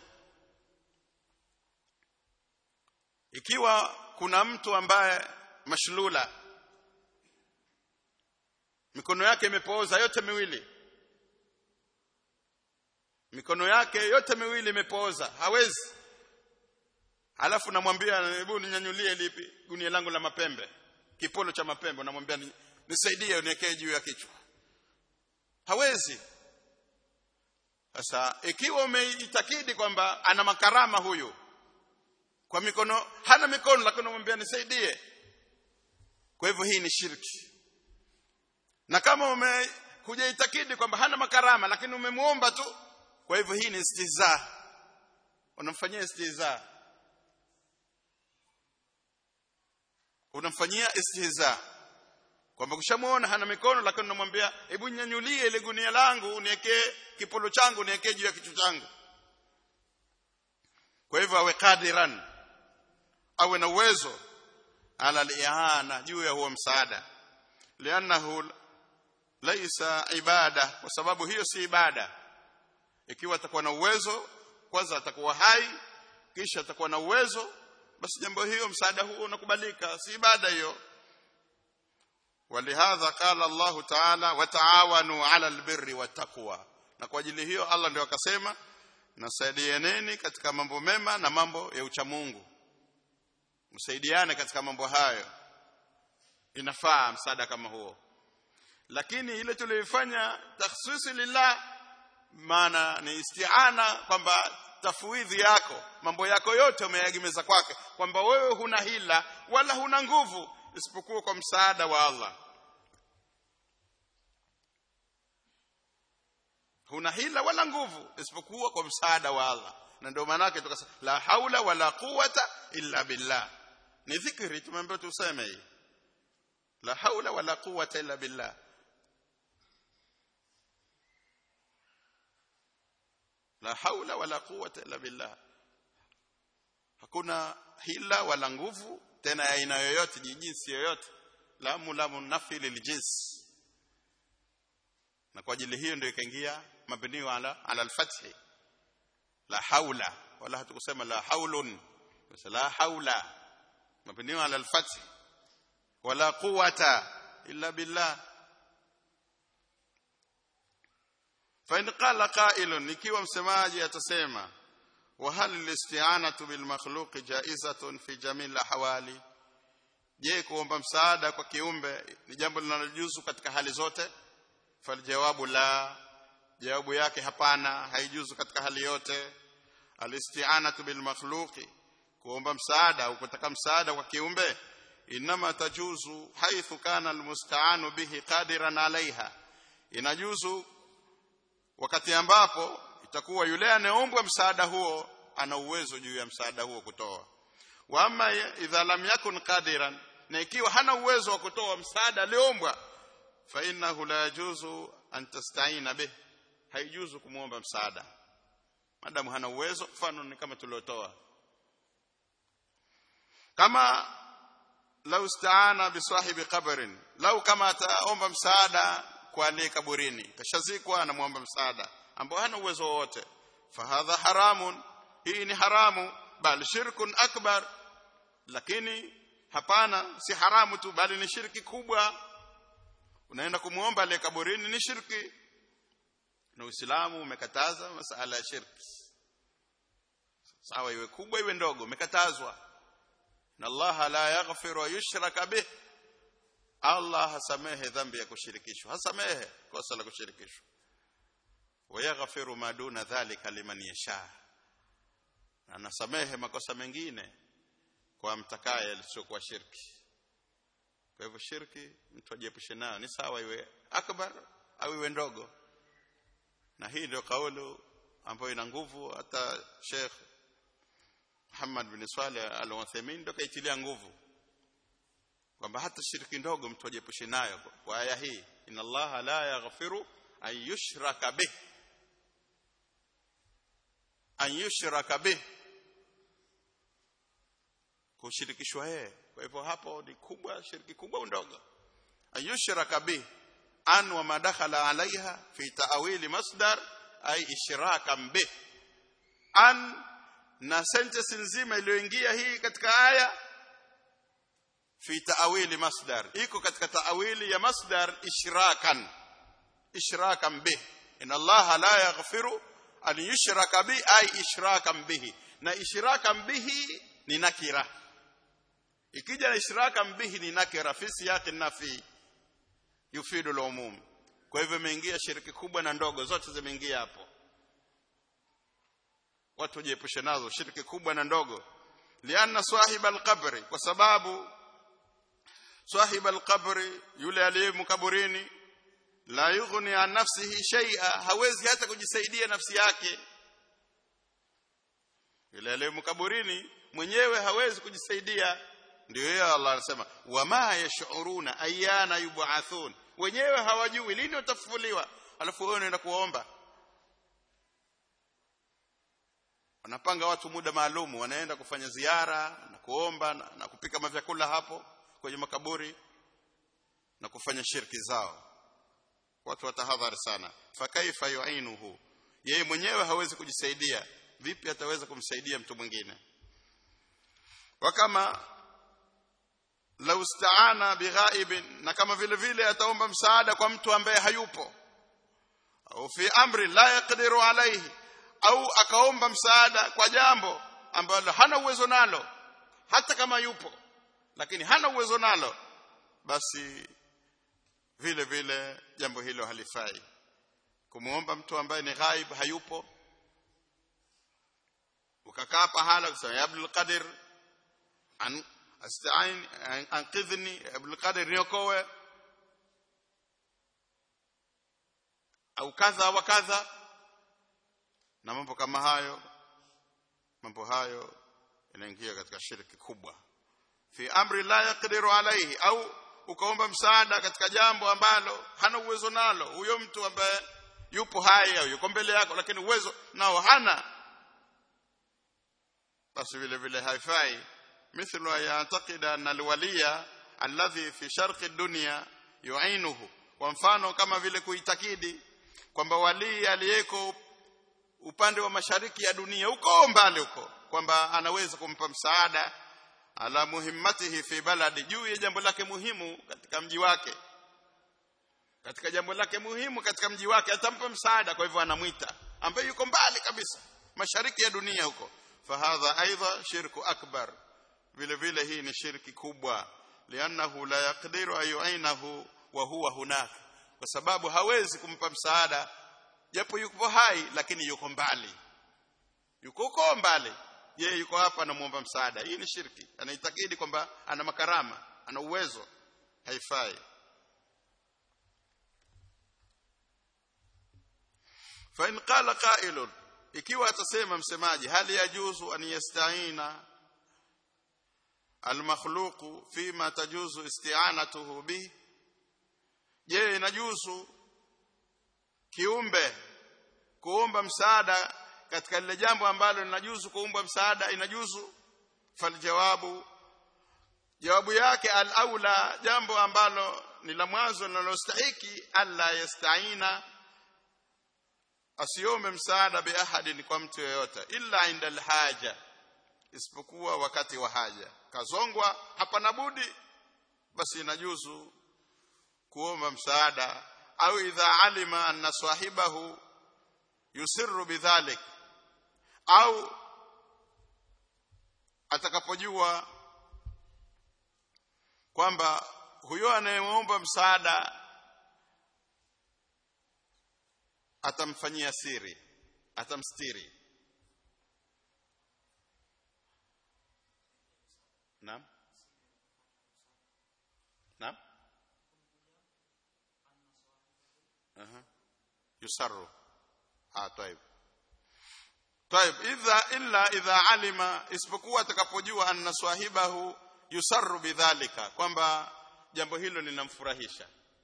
ikiwa kuna mtu ambaye mashlula mikono yake imepooza yote miwili mikono yake yote miwili imepooza hawezi alafu namwambia hebu ninyanyulie lipi gunia langu la mapembe kipolo cha mapembe namwambia nisaidie uniwekee juu ya kichwa hawezi sasa ikiwa umeitakidi kwamba ana makarama huyu kwa mikono hana mikono lakini unamwambia nisaidie kwa hivyo hii ni shirki na kama ume hujaitakidi kwamba hana makarama lakini umemuomba tu kwa hivyo hii ni istiza unamfanyia istiza unamfanyia istihza kwamba kushamuona hana mikono lakini unamwambia hebu nyanyulie ile gunia langu uniwekee kipolo changu niwekee juu ya kichwa changu kwa hivyo awe kadiran awe na uwezo ala al juu ya huo msaada lianahu laisa ibada kwa sababu hiyo si ibada ikiwa atakuwa na uwezo kwanza atakuwa hai kisha atakuwa na uwezo basi jambo hiyo msaada huo unakubalika si ibada hiyo ولهذا قال الله تعالى وتعاونوا على البر والتقوى na kwa ajili hiyo Allah ndio akasema nasaidianeni katika mambo mema na mambo ya uchamungu msaidiane katika mambo hayo inafaa msaada kama huo lakini ile tuliyofanya takhsisi lillah maana ni isti'ana kwamba tafwidhi yako mambo yako yote umeyagemeza kwake kwamba wewe huna hila wala huna nguvu isipokuwa kwa msaada wa Allah huna hila wala nguvu isipokuwa kwa msaada wa Allah na ndio maana yake tukasema la haula wala quwata illa billah ni dhikri tumeambiwa tuseme hii la haula wala quwata illa billah la haula wala quwata illa billah hakuna hila wala nguvu tena ya aina yoyote jinsi yoyote lamu lamu nafi liljins na kwa ajili hiyo ndio ikaingia mabni ala ala alfath la haula wala hatukusema la haulun la haula mabni ala alfath wala quwata illa billah fa in qala qa'ilun ikiwa msemaji atasema wa hal al-isti'anatu bil makhluq jaizatun fi jamil ahwali je kuomba msaada kwa kiumbe ni jambo linalojuzu katika hali zote faljawabu la jawabu yake hapana haijuzu katika hali yote alisti'anatu bil makhluqi kuomba msaada au kutaka msaada kwa kiumbe inama tajuzu haithu kana almusta'anu bihi qadiran alaiha inajuzu wakati ambapo itakuwa yule anayeombwa msaada huo ana uwezo juu ya msaada huo kutoa wa amma idha lam yakun qadiran na ikiwa hana uwezo wa kutoa msaada aliombwa fa innahu la yajuzu an tasta'ina bih haijuzu kumuomba msaada madamu hana uwezo mfano ni kama tuliotoa kama lau staana bisahibi qabrin lau kama ataomba msaada kwa aliye kaburini kashazikwa anamwomba msaada ambao hana uwezo wowote fahadha haramun hii ni haramu bal shirkun akbar lakini hapana si haramu tu bali ni shirki kubwa unaenda kumuomba aliye kaburini ni shirki na Uislamu umekataza masala ya shirki sawa iwe kubwa iwe ndogo umekatazwa na Allah la yaghfiru yushraka bih Allah hasamehe dhambi ya kushirikishwa hasamehe kosa la kushirikishwa wayaghfiru ma duna dhalika liman yasha anasamehe makosa mengine kwa mtakaye alichokuwa shirki kwa hivyo shirki mtu ajiepushe nayo ni sawa iwe akbar au iwe ndogo na hii ndio kauli ambayo ina nguvu hata Sheikh Muhammad bin Saleh al-Uthaymeen ndio kaitilia nguvu kwamba hata shirki ndogo mtu ajiepushe nayo kwa aya hii inna Allah la yaghfiru an yushraka bih an yushraka bih kushirikishwa yeye kwa hivyo hapo ni kubwa shirki kubwa ndogo an yushraka bih an wa madakhala alaiha fi ta'wili masdar ay ishrakan bih an na sentence nzima iliyoingia hii katika aya fi ta'wili masdar iko katika ta'wili ya masdar ishrakan ishrakan bih inna allaha la yaghfiru an yushraka bi ay ishrakan bihi na ishrakan bihi ni nakira ikija na ishrakan bihi ni nakira fi siyaqi nafi yufidu al-umum kwa hivyo imeingia shiriki kubwa na ndogo zote zimeingia hapo watu jiepushe nazo shiriki kubwa na ndogo lianna sahiba al-qabri kwa sababu sahiba al-qabri yule aliye mkaburini la yughni an nafsihi shay'a hawezi hata kujisaidia nafsi yake yule aliye mkaburini mwenyewe hawezi kujisaidia ndio yeye Allah anasema wama yashuruna ayana yub'athun wenyewe hawajui lini watafufuliwa alafu wewe unaenda kuomba wanapanga watu muda maalumu wanaenda kufanya ziara na kuomba na, na kupika mavyakula hapo kwenye makaburi na kufanya shirki zao watu watahadhari sana fakaifa yu'inuhu yeye mwenyewe hawezi kujisaidia vipi ataweza kumsaidia mtu mwingine wakama lau staana bighaibin na kama vile vile ataomba msaada kwa mtu ambaye hayupo au fi amri la yaqdiru alayhi au akaomba msaada kwa jambo ambalo hana uwezo nalo hata kama yupo lakini hana uwezo nalo basi vile vile jambo hilo halifai kumuomba mtu ambaye ni ghaib hayupo ukakaa pahala kusema ya Abdul Qadir an asta'in anqidhni Abdul Qadir niokoe au kadha wa kadha na mambo kama hayo mambo hayo yanaingia katika shirki kubwa fi amri la yaqdiru alayhi au ukaomba msaada katika jambo ambalo hana uwezo nalo huyo mtu ambaye yupo hai au yuko mbele yako lakini uwezo nao hana basi vile vile haifai mithlu yataqida an alwaliya alladhi fi sharqi dunya yu'inuhu kwa mfano kama vile kuitakidi kwamba walii aliyeko upande wa mashariki ya dunia huko mbali huko kwamba anaweza kumpa msaada ala muhimmatihi fi baladi juu ya jambo lake muhimu katika mji wake katika jambo lake muhimu katika mji wake atampa msaada kwa hivyo anamwita ambaye yuko mbali kabisa mashariki ya dunia huko fahadha aidha shirku akbar vile vile hii ni shirki kubwa liannahu la yaqdiru ayuinahu wa huwa hunak kwa sababu hawezi kumpa msaada japo yuko hai lakini yuko mbali yuko huko mbali yeye yuko hapa anamuomba msaada hii ni shirki anaitakidi kwamba ana makarama ana uwezo haifai fa in qala qailun ikiwa atasema msemaji hali yajuzu an yasta'ina almakhluqu fima tajuzu isti'anatuhu bi je inajuzu kiumbe kuomba msaada katika lile jambo ambalo linajuzu kuomba msaada inajuzu faljawabu jawabu yake al-aula jambo ambalo ni la mwanzo linalostahiki alla yasta'ina asiombe msaada bi ahadin kwa mtu yeyote illa inda alhaja isipokuwa wakati wa haja kazongwa hapana budi basi inajuzu kuomba msaada au idha alima anna sahibahu yusirru bidhalik au atakapojua kwamba huyo anayeomba msaada atamfanyia siri atamstiri naam naam aha yusarru ah طيب طيب idha illa idha alima isipokuwa atakapojua anna swahibahu yusarru bidhalika kwamba jambo hilo linamfurahisha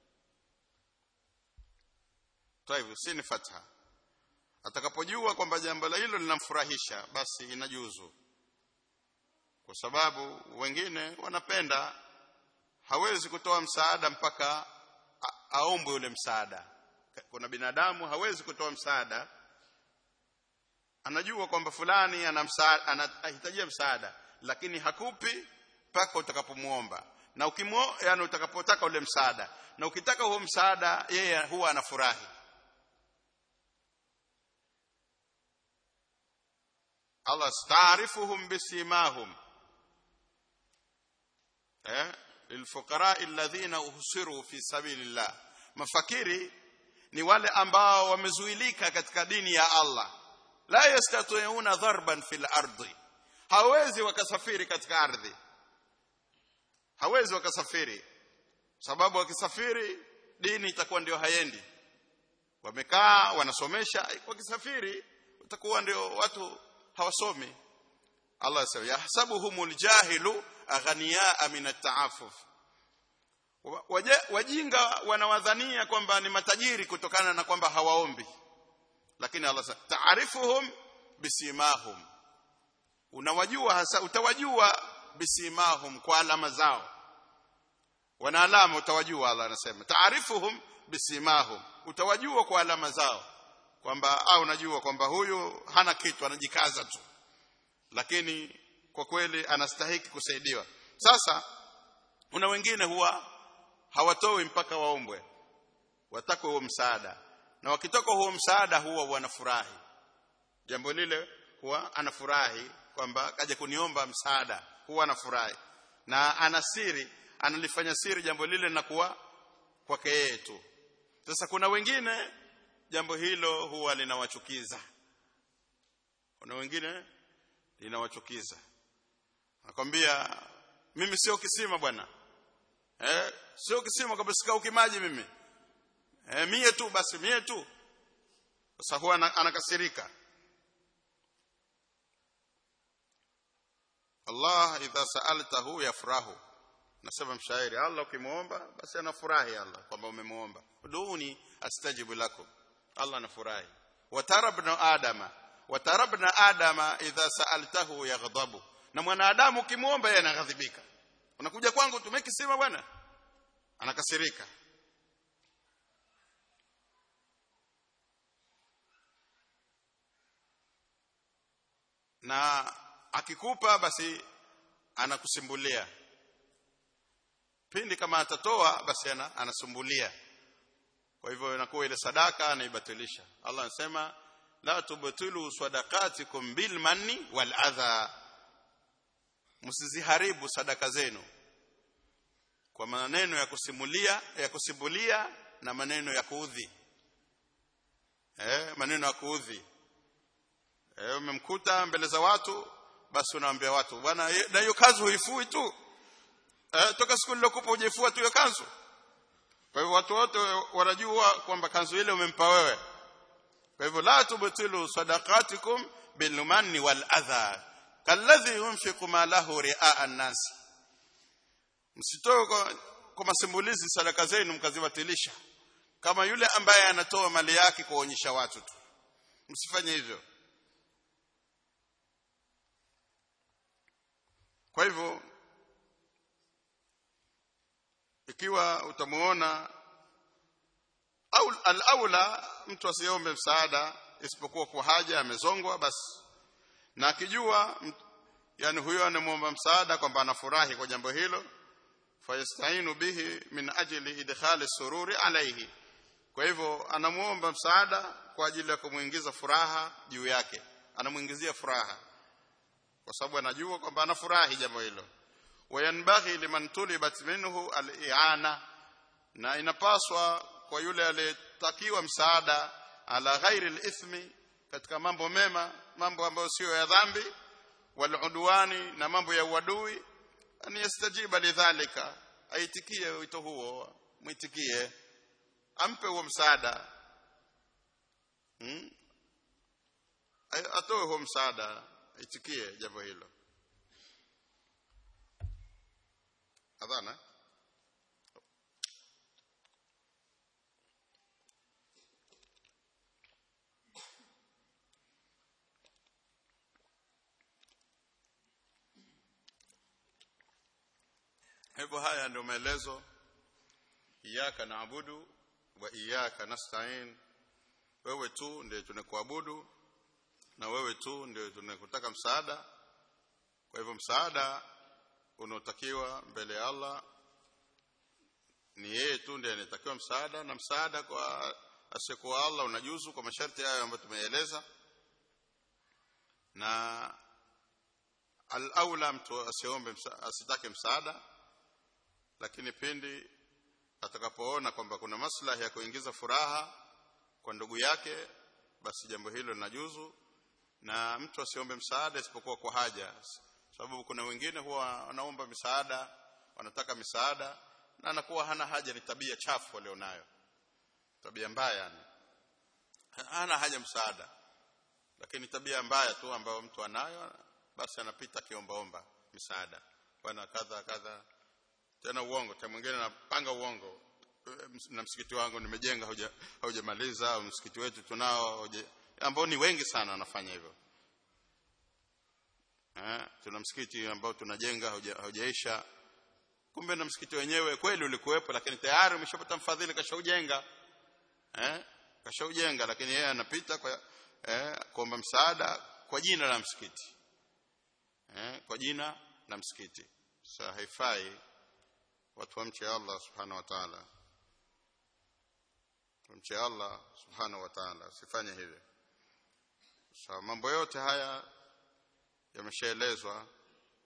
طيب si ni fatha atakapojua kwamba jambo hilo linamfurahisha basi inajuzu kwa sababu wengine wanapenda hawezi kutoa msaada mpaka aombwe ule msaada kuna binadamu hawezi kutoa msaada anajua kwamba fulani ana msaada anahitajia msaada lakini hakupi mpaka utakapomuomba na ukimuo yani utakapotaka ule msaada na ukitaka huo msaada yeye huwa anafurahi Allah staarifuhum bisimahum eh lilfuqara alladhina uhsiru fi sabilillah mafakiri ni wale ambao wamezuilika katika dini ya Allah la yastati'una dharban fil ardi hawezi wakasafiri katika ardhi hawezi wakasafiri sababu wakisafiri dini itakuwa ndio hayendi wamekaa wanasomesha wakisafiri utakuwa ndio watu hawasomi Allah asema yahsabuhumul jahilu aghniyaa min at-ta'affuf wajinga wanawadhania kwamba ni matajiri kutokana na kwamba hawaombi lakini Allah sasa taarifuhum bisimahum unawajua hasa utawajua bisimahum kwa alama zao wana alama utawajua Allah anasema taarifuhum bisimahum utawajua kwa alama zao kwamba au unajua kwamba huyu hana kitu anajikaza tu lakini kwa kweli anastahiki kusaidiwa sasa kuna wengine huwa hawatoi mpaka waombwe watakwe huo msaada na wakitoka huo msaada huwa wanafurahi jambo lile huwa anafurahi kwamba kaja kuniomba msaada huwa anafurahi na ana siri analifanya siri jambo lile na kuwa kwake yeye tu sasa kuna wengine jambo hilo huwa linawachukiza kuna wengine linawachukiza nakwambia mimi sio kisima bwana eh sio kisima kabisa sikauki maji mimi eh mie tu basi mie tu sasa huwa anakasirika Allah idha sa'altahu yafrahu nasema mshairi Allah ukimuomba basi anafurahi Allah kwamba umemuomba uduni astajibu lakum Allah anafurahi watarabna adama watarabna adama idha sa'altahu yaghdabu na mwanadamu ukimuomba yeye anaghadhibika unakuja kwangu tumekisema bwana anakasirika na akikupa basi anakusimbulia pindi kama atatoa basi ana, anasumbulia kwa hivyo inakuwa ile sadaka anaibatilisha Allah anasema la tubtilu sadaqatikum bil manni wal adha msiziharibu sadaka zenu kwa maneno ya kusimulia ya kusimbulia na maneno ya kuudhi eh maneno ya kuudhi eh umemkuta mbele za watu basi unaambia watu bwana na hiyo kazi huifui tu eh toka siku nilokupa hujifua tu hiyo kanzu kwa hivyo watu wote wanajua kwamba kanzu ile umempa wewe kwa hivyo la tubtilu sadaqatikum bil manni wal adha kalladhi yunfiqu malahu ri'a an-nas msitoe kwa, kwa masimbulizi sadaka zenu mkazibatilisha kama yule ambaye anatoa mali yake kuonyesha watu tu msifanye hivyo kwa hivyo ikiwa utamuona au al-aula mtu asiombe msaada isipokuwa kwa haja amezongwa basi na akijua yani huyo anamuomba msaada kwamba anafurahi kwa jambo hilo fayastainu bihi min ajli idkhali sururi alayhi kwa hivyo anamuomba msaada kwa ajili ya kumuingiza furaha juu yake anamuingizia furaha kwa sababu anajua kwamba anafurahi jambo hilo wayanbaghi liman tulibat minhu al-i'ana na inapaswa kwa yule aliyetakiwa msaada ala ghairi al-ithmi katika mambo mema mambo ambayo sio ya dhambi waludwani na mambo ya uadui an yastajiba lidhalika aitikie wito huo mwitikie ampe huo msaada hmm? atoe huo msaada aitikie jambo hilo adhana hivyo haya ndio maelezo iyyaka naabudu wa iyyaka nasta'in wewe tu ndiye tunakuabudu na wewe tu ndiye tunakutaka msaada kwa hivyo msaada unaotakiwa mbele ya Allah ni yeye tu ndiye anatakiwa msaada na msaada kwa asiyekuwa Allah unajuzu kwa masharti hayo ambayo tumeeleza na al-aula mtu asiombe msa, asitake msaada lakini pindi atakapoona kwamba kuna maslahi ya kuingiza furaha kwa ndugu yake basi jambo hilo linajuzu na mtu asiombe msaada isipokuwa kwa haja sababu kuna wengine huwa wanaomba misaada wanataka misaada na anakuwa hana haja ni tabia chafu walionayo tabia mbaya yani hana haja msaada lakini tabia mbaya tu ambayo mtu anayo basi anapita kiombaomba misaada bwana kadha kadha tena uongo tena mwingine anapanga uongo na msikiti wangu nimejenga hauja haujamaliza au msikiti wetu tunao ambao ni wengi sana wanafanya hivyo eh tuna msikiti ambao tunajenga haujaisha kumbe na msikiti wenyewe kweli ulikuwepo lakini tayari umeshapata mfadhili kashaujenga eh kashaujenga lakini yeye anapita kwa eh kuomba msaada kwa jina la msikiti eh kwa jina la msikiti sasa haifai watu wamche Allah subhanahu wa ta'ala tumche Allah subhanahu wa ta'ala usifanye hivyo sawa mambo yote haya yameshaelezwa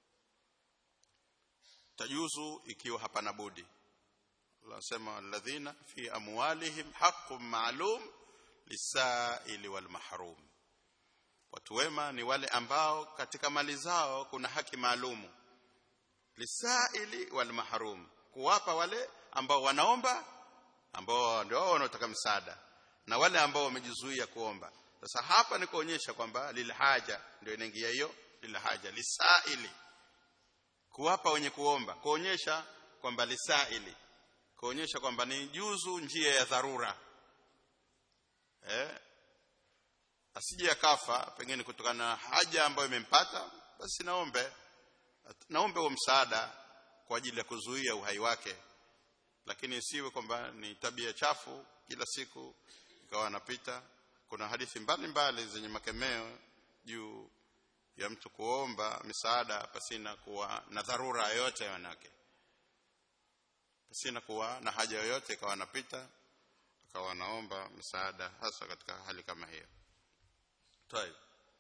tajuzu ikiwa hapana budi anasema alladhina fi amwalihim haqqun ma'lum lisaili wal mahrum watu wema ni wale ambao katika mali zao kuna haki maalumu lisaili wal mahrum kuwapa wale ambao wanaomba ambao ndio wao wanaotaka msaada na wale ambao wamejizuia kuomba sasa hapa ni kuonyesha kwamba lilhaja ndio inaingia hiyo lilhaja lisaili kuwapa wenye kuomba kuonyesha kwamba lisaili kuonyesha kwamba ni juzu njia ya dharura eh asije akafa pengine kutokana na haja ambayo imempata basi naombe naombe huo msaada kwa ajili ya kuzuia uhai wake lakini isiwe kwamba ni tabia chafu kila siku ikawa anapita kuna hadithi mbalimbali zenye makemeo juu ya mtu kuomba misaada pasina kuwa na dharura yoyote wanake pasina kuwa na haja yoyote ikawa anapita akawa anaomba msaada hasa katika hali kama hiyo طيب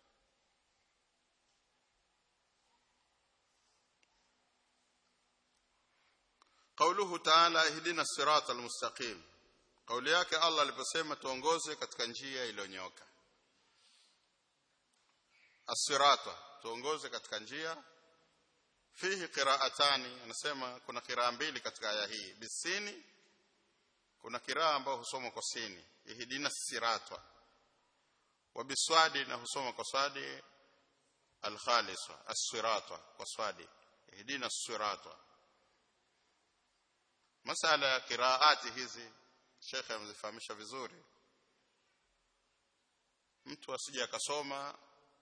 قوله تعالى اهدنا الصراط المستقيم قولي yake Allah aliposema tuongoze katika njia iliyonyoka as-sirata tuongoze katika njia fihi qira'atani anasema kuna kiraa mbili katika aya hii bisini kuna kiraa ambayo husomwa kwa sini ihdina sirata wa biswadi na husoma kwa swadi al-khalisa as-sirata kwa swadi ihdina as-sirata masala ya qiraati hizi shekhe amezifahamisha vizuri mtu asije akasoma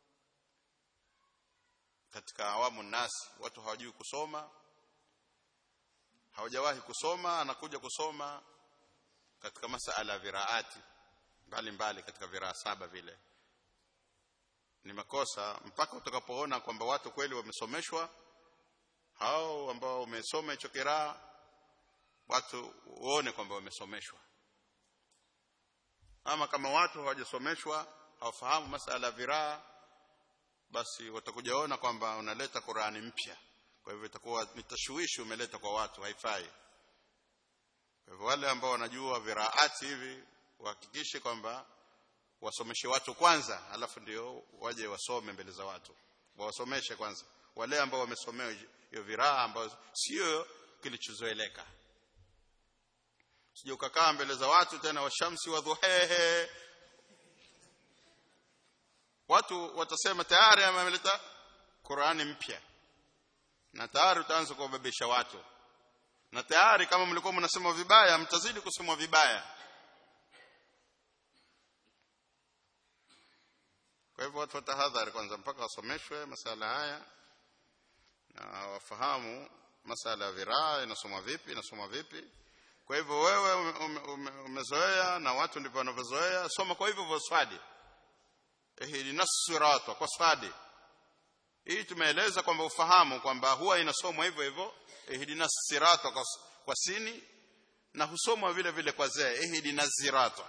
katika awamu nasi watu hawajui kusoma hawajawahi kusoma anakuja kusoma katika masala ya viraati mbalimbali katika viraa saba vile ni makosa mpaka utakapoona kwamba watu kweli wamesomeshwa hao ambao wamesoma hicho kiraa watu uone kwamba wamesomeshwa ama kama watu hawajasomeshwa hawafahamu masala ya viraa basi watakujaona kwamba unaleta Qurani mpya kwa hivyo itakuwa ni tashwishi umeleta kwa watu haifai kwa hivyo wale ambao wanajua viraati hivi wahakikishe kwamba wasomeshe watu kwanza alafu ndio waje wasome mbele za watu wawasomeshe kwanza wale ambao wamesomewa hiyo viraa ambao sio kilichozoeleka sije ukakaa mbele za watu tena washamsi wa dhuhehe watu watasema tayari ameleta Qur'ani mpya na tayari utaanza kuwabebesha watu na tayari kama mlikuwa mnasema vibaya mtazidi kusemwa vibaya kwa hivyo watu watahadhari kwanza mpaka wasomeshwe masala haya na wafahamu masala ya viraa inasomwa vipi inasomwa vipi kwa hivyo wewe umezoea ume, ume na watu ndivyo wanavyozoea soma kwa hivyo vya swadi ihdina sirata kwa swadi hii tumeeleza kwamba ufahamu kwamba huwa inasomwa hivyo hivyo ihdina sirata kwa, kwa sini na husomwa vile vile kwa zee ihdina zirata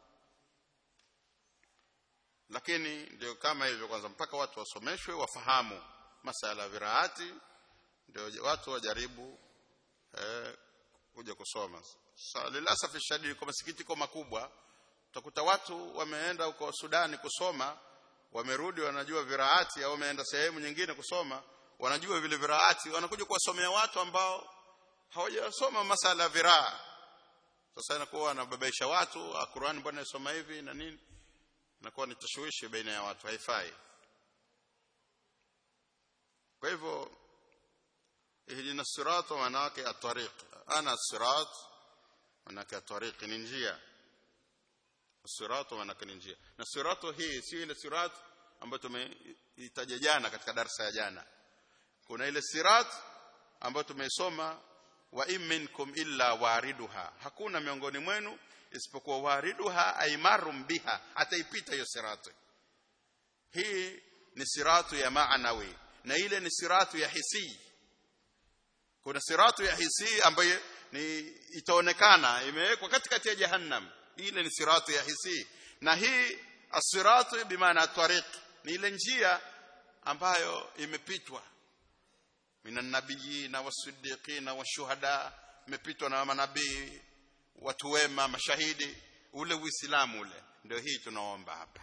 lakini ndio kama hivyo kwanza mpaka watu wasomeshwe wafahamu masala ya viraati ndio watu wajaribu eh, kuja kusoma sasa lilasafi shadidi kwa masikitiko makubwa utakuta watu wameenda huko Sudani kusoma wamerudi wanajua viraati au wameenda sehemu nyingine kusoma wanajua vile viraati wanakuja kuwasomea watu ambao hawajasoma masala ya viraa sasa inakuwa wanababaisha watu Qur'an bwana isoma hivi na nini inakuwa ni tashwishi baina ya watu haifai kwa hivyo ihdina sirata manake at-tariq ana sirat manake at-tariq ni njia sirata manake ni njia na siratu hii sio ile sirat ambayo tumeitaja jana katika darasa ya jana kuna ile sirat ambayo tumeisoma wa in minkum illa wariduha hakuna miongoni mwenu isipokuwa wariduha aimarum biha ataipita hiyo sirati hii ni siratu ya maanawi na ile ni siratu ya hisi kuna siratu ya hisi ambayo ni itaonekana imewekwa katikati ya jahannam ile ni siratu ya hisi na hii asiratu bimaana tariq ni ile njia ambayo imepitwa minan nabiyina wasiddiqina washuhada imepitwa na manabii watu wema mashahidi ule uislamu ule ndio hii tunaomba hapa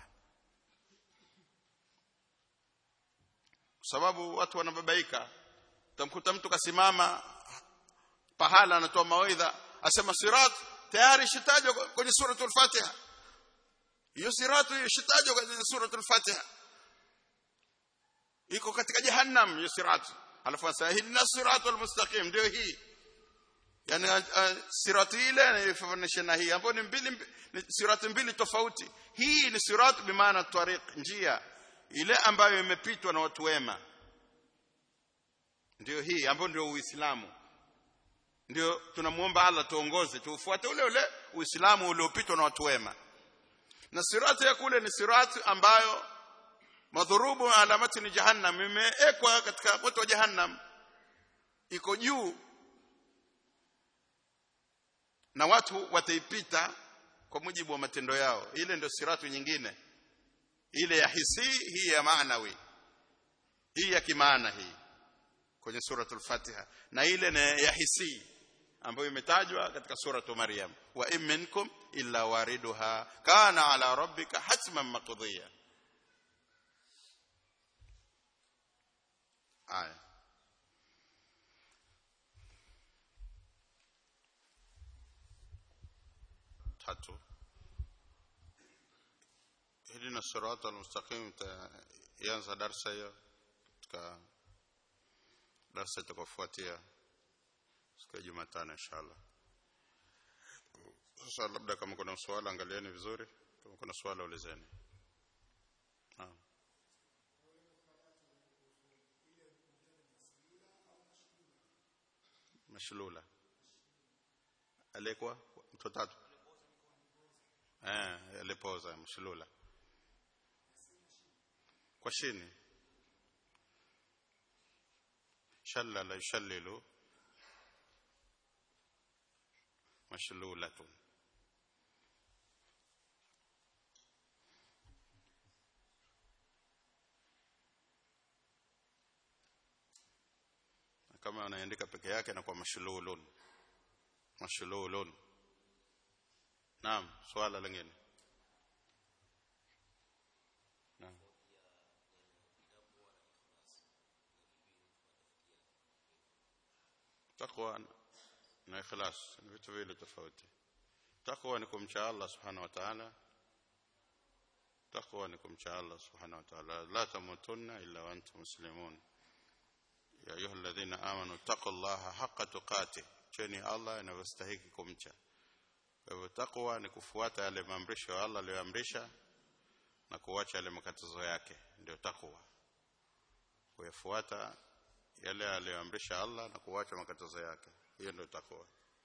kwa sababu watu wanababaika utamkuta mtu kasimama pahala anatoa mawaidha asema sirat tayari shitajwa kwenye suratul fatiha hiyo siratu hiyo shitajwa kwenye suratul fatiha iko katika jahannam hiyo siratu alafu asahidna siratul mustaqim ndio hii yani uh, sirati ile inafanana na hii ambayo ni mbili ni sirati mbili tofauti hii ni siratu bimaana tariq njia ile ambayo imepitwa na watu wema ndio hii ambayo ndio uislamu ndio tunamuomba Allah tuongoze tuufuate ule ule uislamu uliopitwa na watu wema na sirati ya kule ni sirati ambayo madhurubu alamati ni jahannam imeekwa katika moto wa jahannam iko juu na watu wataipita kwa mujibu wa matendo yao ile ndio siratu nyingine ile ya hisi hii ya maanawi hii ya kimaana hii kwenye suratul fatiha na ile ni ya hisi ambayo imetajwa katika suratu maryam wa in minkum illa wariduha kana ala rabbika hatman maqdiya aya tatu ihdina sirata almustaqim yanza darsa hiyo katika darsa itakayofuatia siku ya Jumatano inshallah sasa labda kama kuna swala angalieni vizuri kama kuna swala ulizeni naam mashlula alikuwa mtu tatu eh alipoza mashlula kwa chini shallala yushallilu mashlulatun kama anaandika peke yake na kwa mashlulun mashlulun naam swala lingine naam takwa na ikhlas ni vitu vile tofauti takwa ni kumcha Allah subhanahu wa ta'ala takwa ni kumcha Allah subhanahu wa ta'ala la tamutunna illa wa antum muslimun ya ayuha alladhina amanu taqullaha haqqa tuqatih cheni Allah inavyostahili kumcha kwa hivyo takwa ni kufuata yale maamrisho ya Allah aliyoamrisha na kuacha yale makatazo yake ndio takwa kuyafuata yale aliyoamrisha Allah na kuacha makatazo yake hiyo ndio takwa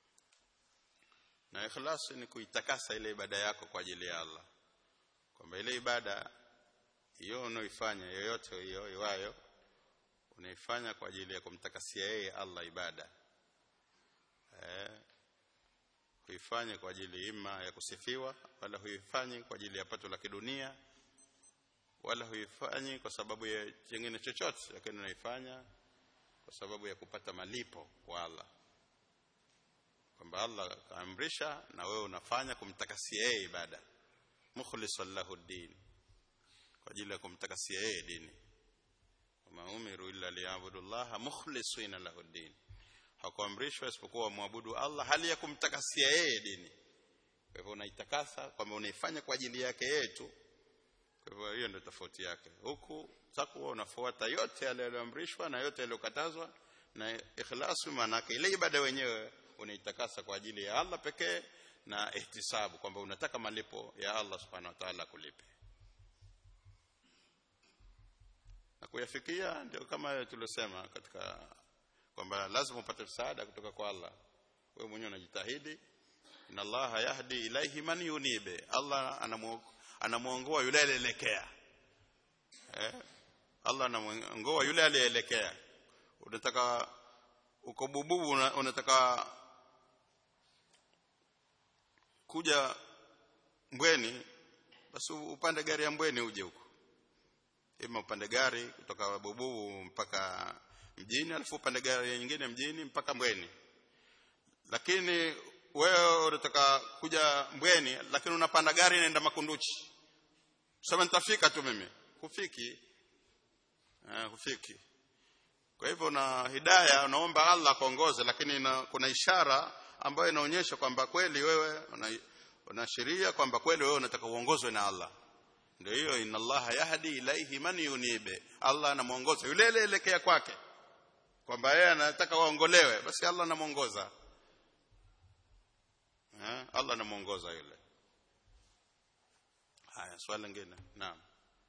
na ikhlasi ni kuitakasa ile ibada yako kwa ajili ya Allah kwamba ile ibada hiyo unaoifanya yoyote hiyo iwayo unaifanya kwa ajili ya kumtakasia yeye Allah ibada eh huifanye kwa ajili ima ya kusifiwa wala huifanyi kwa ajili ya pato la kidunia wala huifanyi kwa sababu ya kingine chochote lakini unaifanya kwa sababu ya kupata malipo kwa Allah kwamba Allah kaamrisha na wewe unafanya kumtakasia yeye ibada mukhlishan lahu din kwa ajili ya kumtakasia yeye dini wama umiru illa liyabudu Allah mukhlisina lahu din hakuamrishwa isipokuwa wamwabudu Allah hali ya kumtakasia yeye dini kwa hivyo unaitakasa kwamba unaifanya kwa ajili yake yeye tu kwa hivyo hiyo ndio tofauti yake huku takwa unafuata yote yale yaliyoamrishwa na yote yaliyokatazwa na ikhlasu maana yake ile ibada wenyewe unaitakasa kwa ajili ya Allah pekee na ihtisabu kwamba unataka malipo ya Allah subhanahu wa ta'ala kulipe na kuyafikia ndio kama tuliosema katika kwamba lazima upate msaada kutoka kwa Allah wewe mwenyewe unajitahidi inna Allah yahdi ilaihi man yunibe Allah anamuongoa yule alielekea eh Allah anamuongoa yule alielekea unataka uko bububu unataka kuja mbweni basi upande gari ya mbweni uje huko ima upande gari kutoka bububu mpaka mjini alafu upande gari nyingine mjini mpaka mbweni lakini wewe unataka kuja mbweni lakini unapanda gari inaenda makunduchi sema nitafika tu mimi hufiki eh, hufiki kwa hivyo na hidaya unaomba Allah akuongoze lakini na, kuna ishara ambayo inaonyesha kwamba kweli wewe unaashiria kwamba kweli wewe unataka uongozwe na Allah ndio hiyo inna Allah yahdi ilaihi man yunibe Allah anamuongoza yule elekea kwake kwamba yeye anataka waongolewe basi Allah anamuongoza eh Allah anamuongoza yule haya swali lingine naam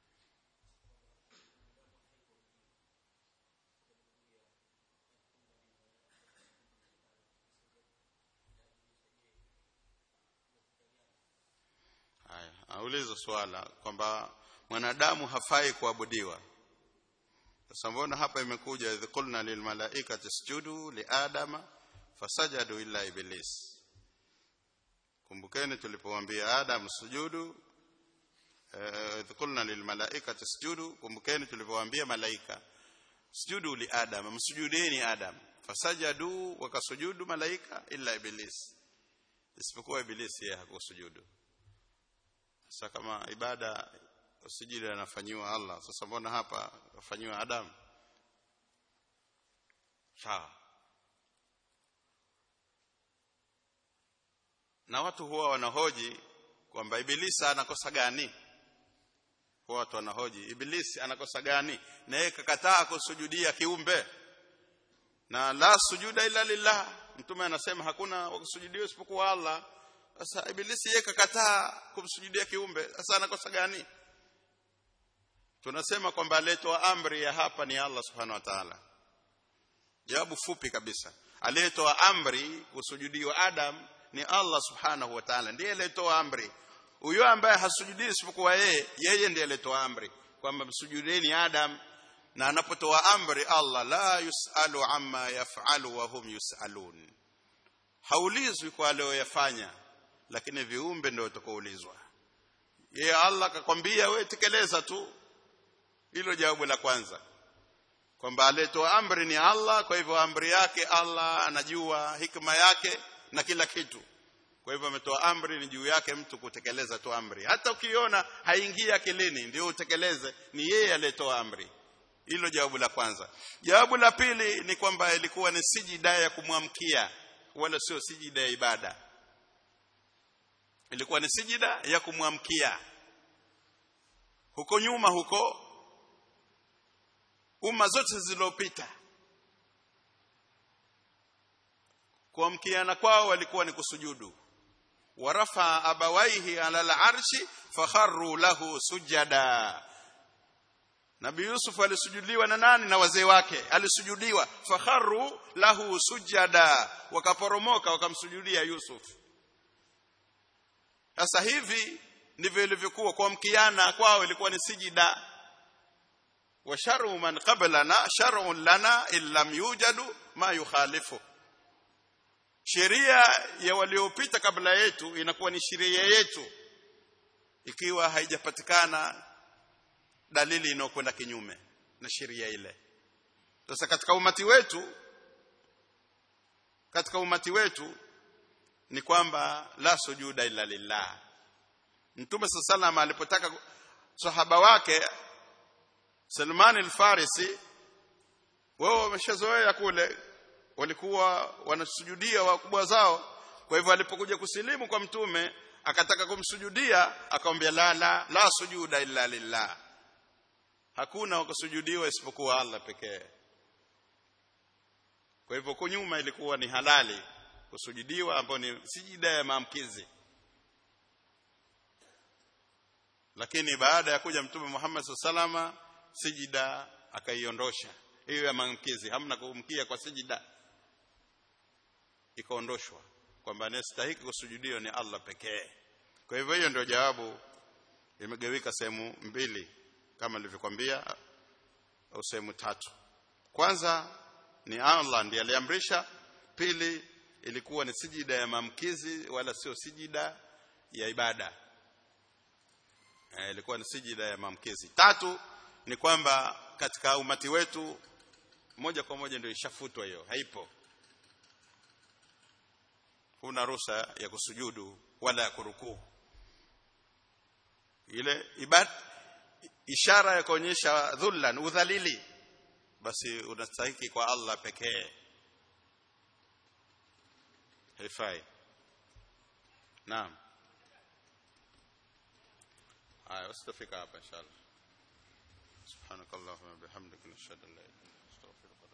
haya auliza swala kwamba mwanadamu hafai kuabudiwa sasa mbona hapa imekuja idh qulna lil malaikati isjudu li adama fasajadu illa iblis kumbukeni tulipowaambia adam sujudu idh qulna lil malaikati isjudu kumbukeni tulipowaambia malaika sujudu li adam msujudeni adam fasajadu wakasujudu malaika illa iblis isipokuwa iblis yeye hakusujudu sasa kama ibada usijili anafanyiwa Allah sasa mbona hapa afanyiwa Adam sawa na watu huwa wanahoji kwamba ibilisi anakosa gani huwa watu wanahoji ibilisi anakosa gani na yeye kakataa kusujudia kiumbe na la sujuda illa lillah mtume anasema hakuna wakusujudia isipokuwa Allah sasa ibilisi yeye kakataa kumsujudia kiumbe sasa anakosa gani tunasema kwamba aliyetoa amri ya hapa ni Allah subhanahu wa ta'ala jawabu fupi kabisa aliyetoa amri kusujudiwa Adam ni Allah subhanahu wa ta'ala ndiye aliyetoa amri huyo ambaye hasujudii isipokuwa yeye yeye ndiye aliyetoa amri kwamba msujudeni Adam na anapotoa amri Allah la yusalu amma yaf'alu wa hum yusalun haulizwi kwa aliyoyafanya lakini viumbe ndio watakaoulizwa yeye Allah akakwambia wewe tekeleza tu hilo jawabu la kwanza kwamba aliyetoa amri ni Allah kwa hivyo amri yake Allah anajua hikma yake na kila kitu kwa hivyo ametoa amri ni juu yake mtu kutekeleza tu amri hata ukiona haingii akilini ndio utekeleze ni yeye aliyetoa amri hilo jawabu la kwanza jawabu la pili ni kwamba ilikuwa ni sijida ya kumwamkia wala sio sijida ya ibada ilikuwa ni sijida ya kumwamkia huko nyuma huko umma zote zilizopita kuamkiana kwao walikuwa ni kusujudu warafa abawaihi ala al-arshi fakharru lahu sujada Nabii Yusuf alisujudiwa na nani na wazee wake alisujudiwa fakharru lahu sujada wakaporomoka wakamsujudia Yusuf sasa hivi ndivyo ilivyokuwa kuamkiana kwao ilikuwa ni sijida wa sharu man qablana shar'un lana illam yujadu ma yukhalifu sheria ya waliopita kabla yetu inakuwa ni sheria yetu ikiwa haijapatikana dalili inayokwenda kinyume na sheria ile sasa katika umati wetu katika umati wetu ni kwamba la sujuda illa lillah mtume sallallahu alipotaka sahaba wake Salman al-Farisi wao wameshazoea kule walikuwa wanasujudia wakubwa zao kwa hivyo alipokuja kusilimu kwa mtume akataka kumsujudia akamwambia la la la sujuda illa lillah hakuna wakusujudiwa isipokuwa Allah pekee kwa hivyo huko nyuma ilikuwa ni halali kusujudiwa ambayo ni sijida ya maamkizi lakini baada ya kuja mtume Muhammad salama sijida akaiondosha hiyo ya maamkizi hamna kumkia kwa sijida ikaondoshwa kwamba anastahili kusujudiwa ni Allah pekee kwa hivyo hiyo ndio jawabu imegawika sehemu mbili kama nilivyokuambia au sehemu tatu kwanza ni Allah ndiye aliamrisha pili ilikuwa ni sijida ya maamkizi wala sio sijida ya ibada e, ilikuwa ni sijida ya maamkizi tatu ni kwamba katika umati wetu moja kwa moja ndio ishafutwa hiyo haipo huna ruhusa ya kusujudu wala ya kurukuu ile ibad ishara ya kuonyesha dhullan udhalili basi unastahiki kwa Allah pekee haifai naam haya usitafika hapa inshallah subhanakallahumma bihamdika nashhadu an la ilaha illa anta astaghfiruka